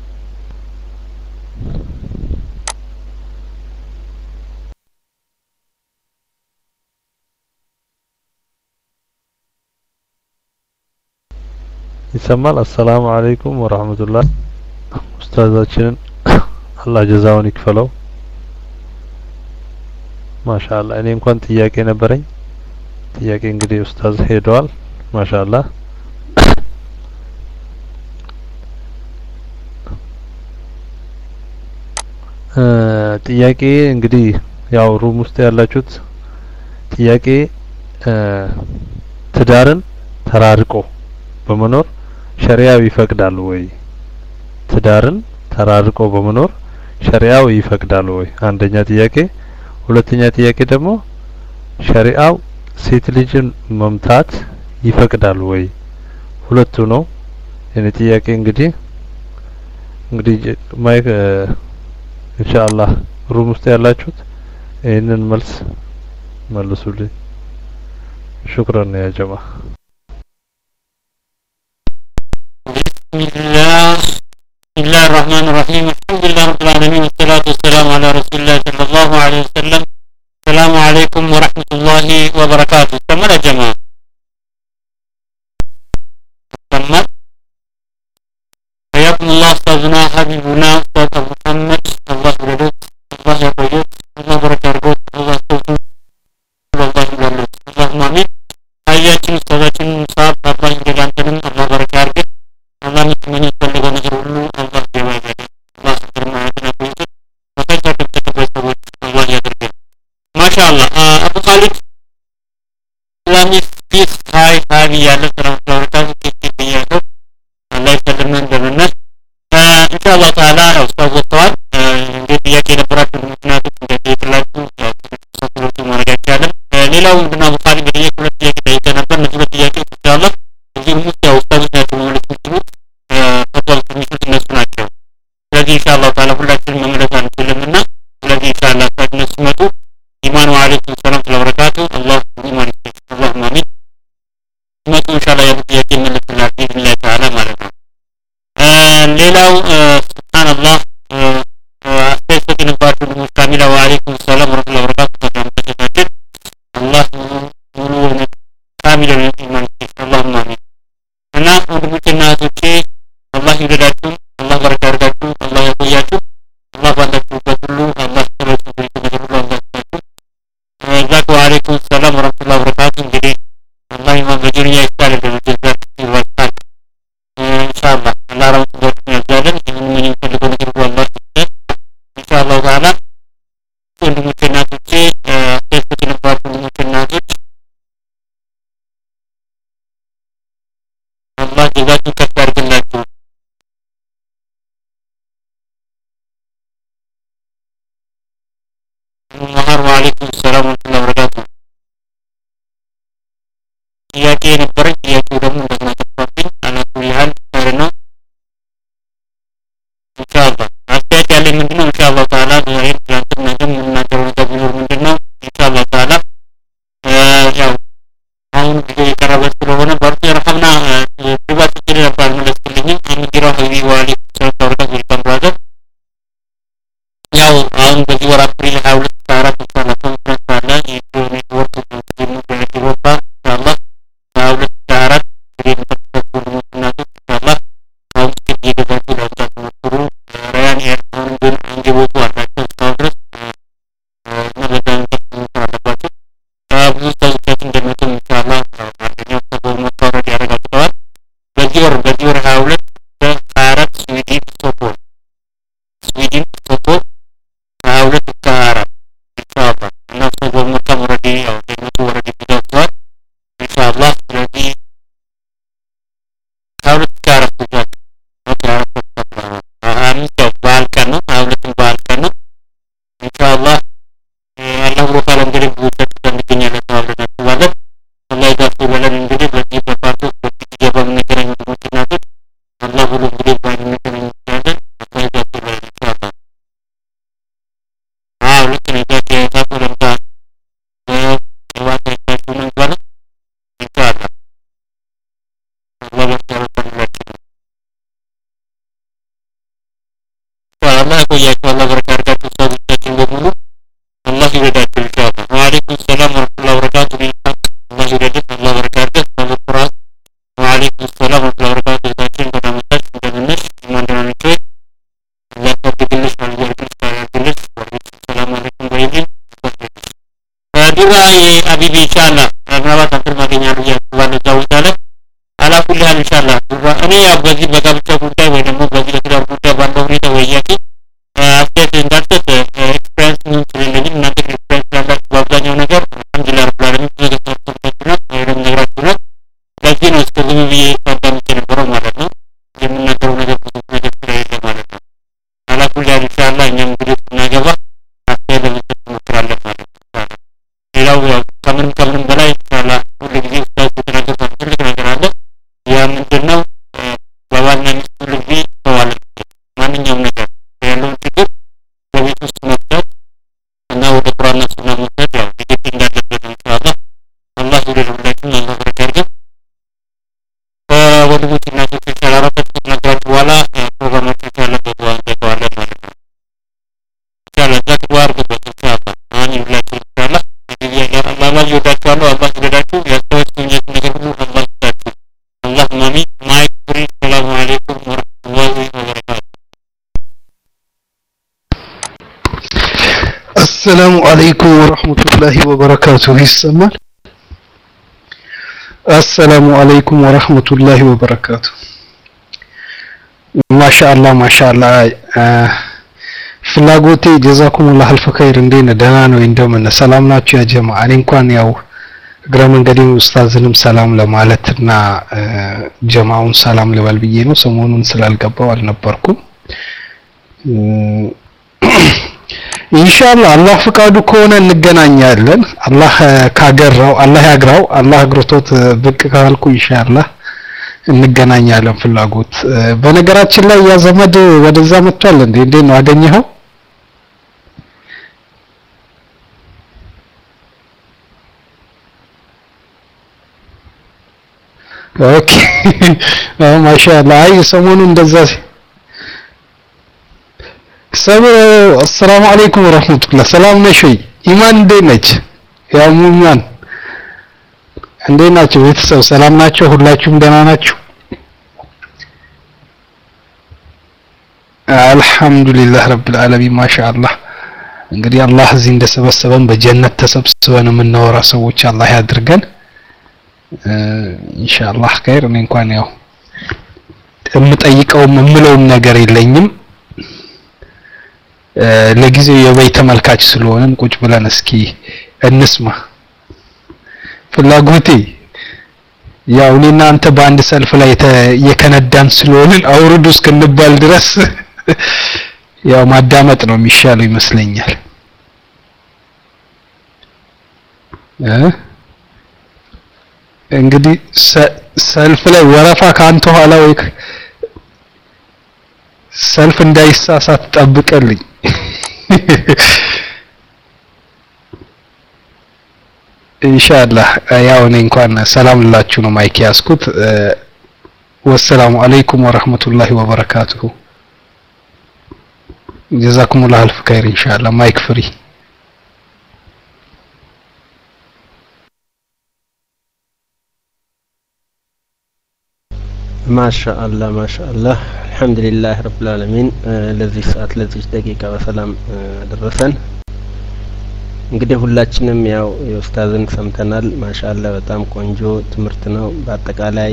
ይሰማል አሰላሙ አለይኩም ወራህመቱላህ ኡስታዛችንን አላህ ጀዛውን ይክፈለው ማሻአላ እኔ እንኳን ጥያቄ ነበረኝ ጥያቄ እንግዲህ ኡስታዝ ሄደዋል ማሻአላ ጥያቄ እንግዲህ ያው ሩም ውስጥ ያላችሁት ጥያቄ ትዳርን ተራርቆ በመኖር ሸሪያው ይፈቅዳል ወይ ትዳርን ተራርቆ በመኖር ሸሪያው ይፈቅዳል ወይ አንደኛ ጥያቄ ሁለተኛ ጥያቄ ደግሞ ሸሪአው ሴት ልጅን መምታት ይፈቅዳል ወይ ሁለቱ ነው የኔ ጥያቄ እንግዲህ እንግዲህ ማይክ ኢንሻአላህ ሩም ውስጥ ያላችሁት ይህንን መልስ መልሱልኝ ሹክራን ያ ጀማ ቢስሚላህ بسم الله الرحمن الرحيم الحمد لله رب العالمين والصلاة والسلام على رسول الله صلى الله عليه وسلم السلام عليكم ورحمة الله وبركاته كمل يا جماعة كمل حياكم الله أستاذنا حبيبنا أستاذ أبو محمد الله يبارك الله يبارك الله بارك يربط الله يستوفي الله يبارك اللهم آمين حياكم أستاذاتنا مصاب الله يبارك الله بارك يربط الله የሚፈልገው ነገር ሁሉ አላህ ያዋጋል አላህ ስብሐነ ወተዓላ ይስጥ በከዛ ከተከበረ ሰዎች አላህ ያደርገን ማሻአላ አቡ ኻሊድ ኢስላሚክ ፒስ ሀይ ሀቢ ያለ ሰላም ስለወረካቱ ኬክ ብያለሁ አላህ ይሰልምን እንደምነት ኢንሻአላህ ተዓላ ያው ኡስታዝ ወጥተዋል እንግዲህ ጥያቄ የነበራችሁ ምክንያቱም እንደጠየቅላችሁ ሰክሮቹ ማድረግ አይቻልም ሌላው ምንድነው አቡ ኻሊድ በጥያቄ ሁለት ጥያቄ ጠይቀ ነበር እነዚህ ሁለት ጥያቄዎች ኢንሻአላህ እዚህም ውስጥ ያው ኡስታዞች ናቸው መመለስ የሚችሉት ፈቷል የሚችሉት እነሱ ናቸው ስለዚህ ኢንሻአላህ ተዓላ ሁላችንም መመለስ አንችልም እና ስለዚህ ኢንሻአላህ ኡስታዝ እነሱ ሲመጡ ኢማን ወአለይኩም ሰላም ስለበረካቱ አላህ ኢማን ይስጥ አላሁም አሚን ሲመጡ ኢንሻአላህ ያሉ ጥያቄ ይመለስላል ቢኢዝኒላህ ተዓላ ማለት ነው ሌላው ሱብሃንአላህ አስተያየት ሰጥንባችሁ ልጆች ካሚላ ወአለይኩም ሰላም ወረህመቱላሂ ወበረካቱ ተሰምታችሁ አላህ ሙሉ እውነት ካሚል ኢማን ይስጥ አላሁም አሚን እና ወንድሞቼና እህቶቼ አላህ ይውደዳችሁ አላህ በረካ ያርጋችሁ አላህ ያቆያችሁ አላህ ባላችሁበት ሁሉ አላህ ጀዛችሁን ከፍ ያድርግላችሁ። መሀር ወአለይኩም ሰላም ወረህመቱላሂ ወበረካቱ። ጥያቄ የነበረኝ ጥያቄው ደግሞ እንደገና ጠፋብኝ። አላኩል ያህል ኸይር ነው። ኢንሻአላህ አስተያየት ያለኝ ምንድነው ኢንሻአላህ ተዓላ ዛሬ ትናንትም ነገም የምናገረው ነገር ቢኖር ምንድነው ኢንሻአላህ ተዓላ ያው አሁን ጊዜ የቀረበ ስለሆነ በርቱ የረሐምና ድባት ችግር ነበር አልመለስክልኝም። አሚጊራ ሀይቢ ወአለይኩም ሰላም ወበረካቱ ዌልካም ብራዘር። ያው አሁን በዚህ ወር አፕሪል ሀያ ሁለት ሀያ አራት ኢንሻአላህ ኮንፈረንስ አለ የኢትዮ ኔትወርክ ሙ በአውሮፓ ኢንሻአላህ ሀያ ሁለት ሀያ አራት እንግዲህ የምትከታተሉ ወንድሞች እናቶች ኢንሻአላህ አሁን ትኬት እየገዛችሁ ለመምጣት ሞክሩ። ራያን ኤር አሁን ግን አንገቦቱ አላቸው እስካሁን ድረስ እና በዛ መንገድ መሞከር አለባቸው። ብዙ ሰዎቻችን እንደመጡ ኢንሻአላህ አንደኛው ከጎርሞች ኦልሬዲ ያረጋግጠዋል። በዚህ ወር በዚህ ወር ሀያ ሁለት በሀያ አራት ስዊድን ስቶክሆልም ስዊድን ስቶክሆልም ሀያ ሁለት እስከ ሀያ አራት ኢንሻአላህ እና ስቶክሆልም ኦልሬዲ ያው እንደመጡ ኦልሬዲ ገብተዋል ኢንሻአላህ ስለዚህ ሀያ ሁለት እስከ ሀያ አራት ጉዟል ኦኬ ሀያ አራት ሀያ አምስት ያው በዓል ቀን ነው ሀያ ሁለትም በዓል ቀን ነው ኢንሻአላህ አላህ ብሎ ካለ እንግዲህ ብዙዎቻችሁ ጋር እንገኛለን ተባብለን እናስባለን። አላህ ይጋፍ ይበለን። እንግዲህ በዚህ በፓርቶስ በዚህ ጊዜ በምንገናኝ ወንድሞች እናቶች አላህ ብሎ እንግዲህ ባንገናኝ እንችላለን። አላህ ይጋፍ ይበለን ኢንሻአላህ። አዎ ልክ ነው። ዛት የታቆ ለምታ ቅባት አይታችሁ ነው የሚባለው ኢንሻአላህ አላህ ያስተባብረን ሁላችንም። አላህ ያቆያችሁ። አላህ በረካ ያድርጋችሁ። ኡስታዞቻችን በሙሉ አላህ ይረዳችሁ ኢንሻአላህ። ወአለይኩም ሰላም ወረህመቱላሂ ወበረካቱ። ቢልሐቅ አላህ ይረዳህ፣ አላህ በረካ ያድርግህ። አላህ ኩራት ወአለይኩም ሰላም ወረህመቱላሂ ወበረካቱ። እህታችን በጣም መጣሽ እንደምነሽ ማን ደህና ነሽ ወይ? አላህ ያሳድግልሽ፣ አላህ ይርቅሽ፣ ያድርግልሽ። ወአለይኩም ሰላም አለይኩም በይልኝ። ዱራ የአቢቢ ኢንሻአላህ ምናልባት አንተን ማገኛለሁ እያስባለሁ እዛ ቦታ ላይ አላኩል ያህል ኢንሻአላህ ዱራ እኔ ያው በዚህ በጋብቻ ጉዳይ ወይ ደግሞ በዚህ በትዳር ጉዳይ ባለው ሁኔታ ወያቂ አስተያየት እንዳልሰጥ ኤክስፔሪንስ ምን ስለሌለኝም እናንተ ኤክስፔሪንስ ስላላችሁ በአብዛኛው ነገር አልሐምዱሊላህ ረብል ዓለሚን ብዙ ነገር ሰርታችሁናል ወይም ነግራችሁናል። ለዚህ ነው እስከ ዝም ብዬ ሳዳምጥ የነበረው ማለት ነው። የምናገረው ነገር ብዙ ነገር ስለሌለ ማለት ነው። አላኩል ያህል ኢንሻአላህ እኛም እንግዲህ ስናገባ አስተያየት ለመስጠት እንሞክራለን ማለት ነው። ኢንሻአላህ ሌላው ያው ከምንም ከምንም በላይ ኢንሻአላህ ሁሉ ጊዜ ኡስታዝ የተናገሩት አንድ ትልቅ ነገር አለ። ያ ምንድን ነው? በባልና ሚስት ሁሉ ጊዜ መዋለድ ማንኛውም ነገር ያለውን ችግር በቤት ውስጥ መፍታት እና ወደ ቁርአንና ሱና መውሰድ ያው ግዴታ እንዳለበት ነው። ኢንሻአላህ አላህ ይውደድ ሁላችንም፣ አላህ በረካ ያድርገን። ወንድሞች እናቶች ኢንሻአላህ ራሳችሁ ከተናገራችሁ በኋላ ፕሮግራማችን ኢንሻአላህ በዱዓ እንዘጋዋለን ማለት ነው። ኢንሻአላህ ዛክ ዱዓ አድርጉበት ኢንሻአላህ አሚን ሁላችሁም ኢንሻአላህ እንግዲህ አላህ አላህ ይወዳችኋለሁ። አላህ ይውደዳችሁ። ያስተዋችሁኝት ነገር ሁሉ አላህ ይስጣችሁ። አላሁም አሚን። ማይክ ፍሪ። ሰላሙ አለይኩም ወረህመቱላሂ ወበረካቱ። አሰላሙ አለይኩም ወረህመቱላሂ ወበረካቱ። ይሰማል? አሰላሙ አለይኩም ወረህመቱላሂ ወበረካቱ። ማሻአላህ ማሻአላህ። ፍላጎቴ ጀዛኩሙላህ አልፍ ኸይር። እንዴት ነህ? ደህና ነው? እንደምን ሰላም ናችሁ? ያ ጀማ እኔ እንኳን ያው እግረ መንገዴን ኡስታዝንም ሰላም ለማለት እና ጀማውን ሰላም ልበል ብዬ ነው። ሰሞኑን ስላልገባው አልነበርኩም። ኢንሻአላህ አላህ ፍቃዱ ከሆነ እንገናኛለን። አላህ ካገራው አላህ ያግራው። አላህ አግርቶት ብቅ ካልኩ ኢንሻአላህ እንገናኛለን። ፍላጎት በነገራችን ላይ ያ ዘመድ ወደዛ መጥቷል እንዴ? እንዴት ነው አገኘኸው? ኦኬ ማሻአላህ። አይ ሰሞኑን እንደዛ ሰሙ አሰላሙ አለይኩም ወራህመቱላህ። ሰላም ነሽ ወይ? ኢማን እንዴት ነች? ያው ሙሚያን እንዴት ናቸው? ቤተሰብ ሰላም ናቸው? ሁላችሁም ደህና ናችሁ? አልሐምዱሊላህ ረብል ዓለሚን ማሻአላህ። እንግዲህ አላህ እዚህ እንደሰበሰበን በጀነት ተሰብስበን የምናወራ ሰዎች አላህ ያድርገን። ኢንሻአላህ ኸይር። እኔ እንኳን ያው የምጠይቀውም የምለውም ነገር የለኝም። ለጊዜው የበይ ተመልካች ስለሆንን ቁጭ ብለን እስኪ እንስማ። ፍላጎቴ ያው እኔና አንተ በአንድ ሰልፍ ላይ የከነዳን ስለሆንን አውርዱ እስክንባል ድረስ ያው ማዳመጥ ነው የሚሻለው ይመስለኛል እ እንግዲህ ሰልፍ ላይ ወረፋ ከአንተ ኋላ ወይ ሰልፍ እንዳይሳሳት ጠብቀልኝ ኢንሻአላህ ያው እኔ እንኳን ሰላም ልላችሁ ነው ማይክ ያስኩት ወሰላሙ አለይኩም ወራህመቱላሂ ወበረካቱሁ ጀዛኩሙላህ አልፍ ኸይር ኢንሻአላህ ማይክ ፍሪ ማሻአላህ ማሻአላህ አልহামዱሊላህ ረብል ዓለሚን ለዚህ ሰዓት ለዚህ ደቂቃ በሰላም አደረሰን እንግዲህ ሁላችንም ያው የኡስታዝን ሰምተናል ማሻአላህ በጣም ቆንጆ ትምህርት ነው በአጠቃላይ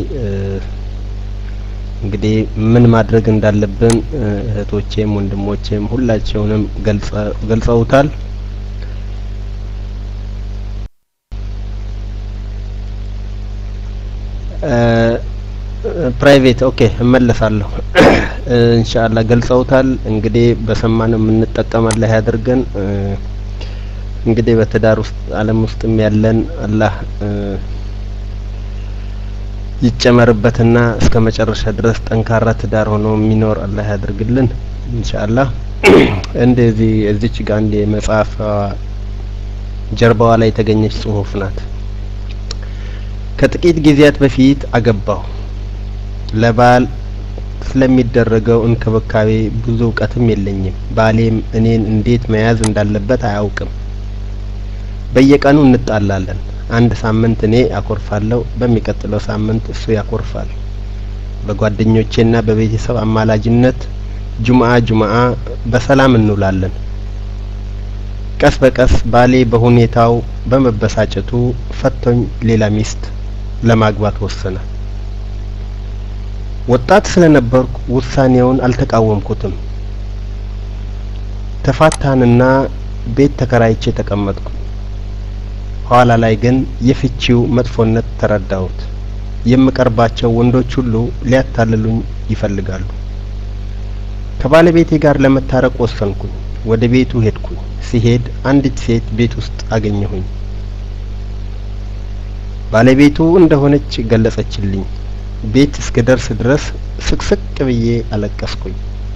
እንግዲህ ምን ማድረግ እንዳለብን እህቶቼም ወንድሞቼም ሁላቸውንም ገልጸውታል ፕራይቬት ኦኬ እመለሳለሁ ኢንሻአላህ ገልጸውታል እንግዲህ በሰማነው የምንጠቀም አላህ ያድርገን እንግዲህ በትዳር ውስጥ አለም ውስጥም ያለን አላህ ይጨመርበትና እስከ መጨረሻ ድረስ ጠንካራ ትዳር ሆኖ የሚኖር አላህ ያድርግልን ኢንሻአላህ እንደዚህ እዚች ጋር አንድ የመጽሐፍ ጀርባዋ ላይ የተገኘች ጽሁፍ ናት ከጥቂት ጊዜያት በፊት አገባሁ ለባል ስለሚደረገው እንክብካቤ ብዙ እውቀትም የለኝም ባሌም እኔን እንዴት መያዝ እንዳለበት አያውቅም በየቀኑ እንጣላለን አንድ ሳምንት እኔ አኮርፋለሁ በሚቀጥለው ሳምንት እሱ ያኮርፋል በጓደኞቼና በቤተሰብ አማላጅነት ጁምአ ጁምአ በሰላም እንውላለን ቀስ በቀስ ባሌ በሁኔታው በመበሳጨቱ ፈቶኝ ሌላ ሚስት ለማግባት ወሰነ ወጣት ስለነበርኩ ውሳኔውን አልተቃወምኩትም ተፋታንና ቤት ተከራይቼ ተቀመጥኩ ኋላ ላይ ግን የፍቺው መጥፎነት ተረዳሁት የምቀርባቸው ወንዶች ሁሉ ሊያታልሉኝ ይፈልጋሉ ከባለቤቴ ጋር ለመታረቅ ወሰንኩኝ ወደ ቤቱ ሄድኩኝ ሲሄድ አንዲት ሴት ቤት ውስጥ አገኘሁኝ ባለቤቱ እንደሆነች ገለጸችልኝ ቤት እስክደርስ ድረስ ስቅስቅ ብዬ አለቀስኩኝ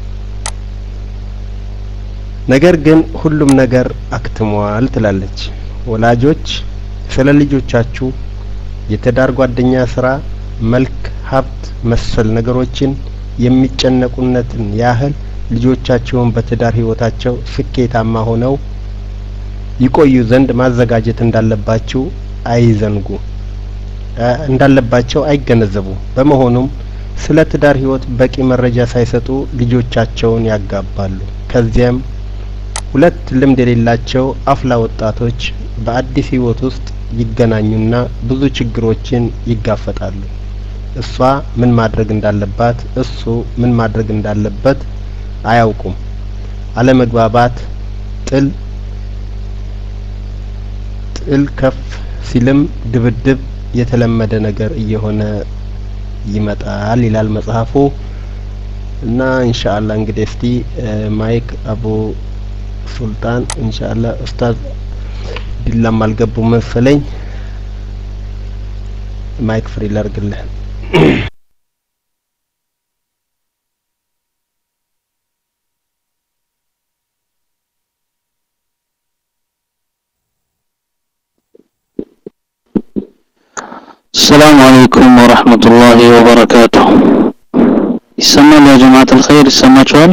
ነገር ግን ሁሉም ነገር አክትሟል ትላለች ወላጆች ስለ ልጆቻችሁ የትዳር ጓደኛ ስራ መልክ ሀብት መሰል ነገሮችን የሚጨነቁነትን ያህል ልጆቻቸውን በትዳር ህይወታቸው ስኬታማ ሆነው ይቆዩ ዘንድ ማዘጋጀት እንዳለባችሁ አይዘንጉ እንዳለባቸው አይገነዘቡ በመሆኑም ስለ ትዳር ህይወት በቂ መረጃ ሳይሰጡ ልጆቻቸውን ያጋባሉ ከዚያም ሁለት ልምድ የሌላቸው አፍላ ወጣቶች በአዲስ ህይወት ውስጥ ይገናኙና ብዙ ችግሮችን ይጋፈጣሉ እሷ ምን ማድረግ እንዳለባት እሱ ምን ማድረግ እንዳለበት አያውቁም አለመግባባት ጥል ጥል ከፍ ሲልም ድብድብ የተለመደ ነገር እየሆነ ይመጣል ይላል መጽሐፉ እና ኢንሻአላህ እንግዲህ እስቲ ማይክ አቡ ሱልጣን ኢንሻአላህ ኡስታዝ ዲላም አልገቡ መሰለኝ ማይክ ፍሪ ላርግልህ السلام عليكم ورحمة الله وبركاته يسمى يا جماعة الخير يسمى شوال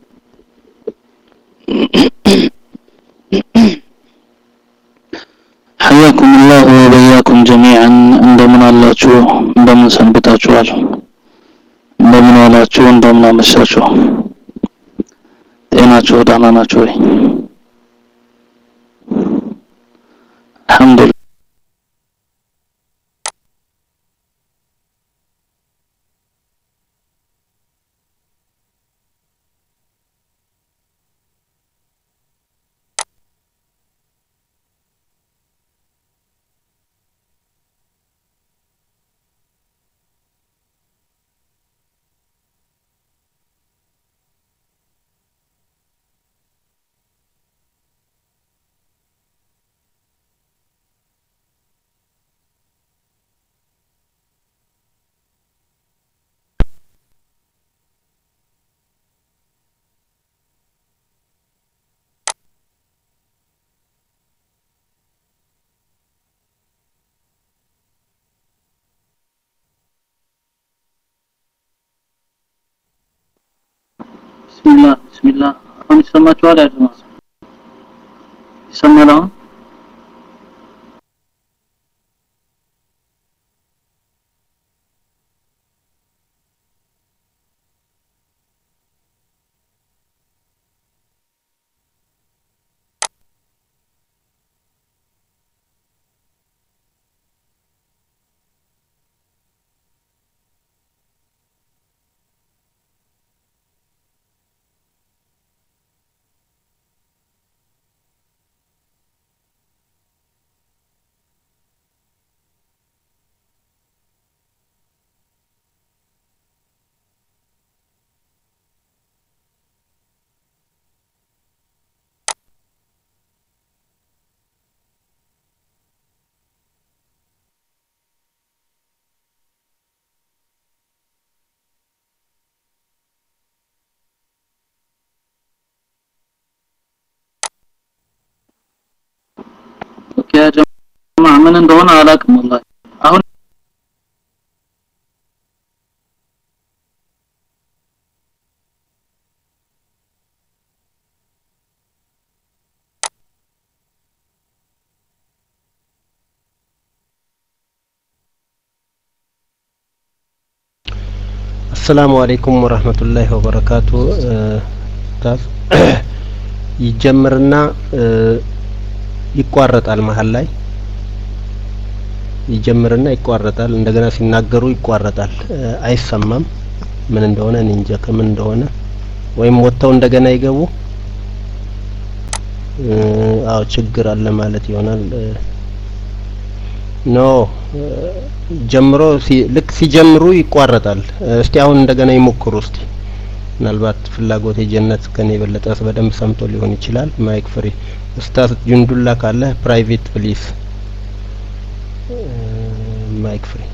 حياكم الله وبياكم جميعا እንደምን አላችሁ እንደምን ሰንብታችኋል እንደምን ዋላችሁ እንደምን አመሻችሁ ጤናችሁ ደህና ናችሁ ወይ አልহামዱሊላህ ቢስሚላህ ቢስሚላህ አሁን ይሰማችኋል ያ ጀማዓ ይሰማል አሁን ኦኬ ያ ጀማዓ ምን እንደሆነ አላውቅም ወላሂ አሁን አሰላሙ አለይኩም ወራህመቱላሂ ወበረካቱ ኡስታዝ ይጀምርና ይቋረጣል መሀል ላይ ይጀምርና ይቋረጣል እንደገና ሲናገሩ ይቋረጣል አይሰማም ምን እንደሆነ እኔ እንጃ ከምን እንደሆነ ወይም ወጥተው እንደገና ይገቡ አዎ ችግር አለ ማለት ይሆናል ኖ ጀምሮ ልክ ሲጀምሩ ይቋረጣል እስቲ አሁን እንደገና ይሞክሩ እስቲ ምናልባት ፍላጎት የጀነት ከኔ የበለጠ በደንብ ሰምቶ ሊሆን ይችላል ማይክ ፍሪ ኡስታዝ ጁንዱላ ካለ ፕራይቬት ፕሊስ ማይክ ፍሪ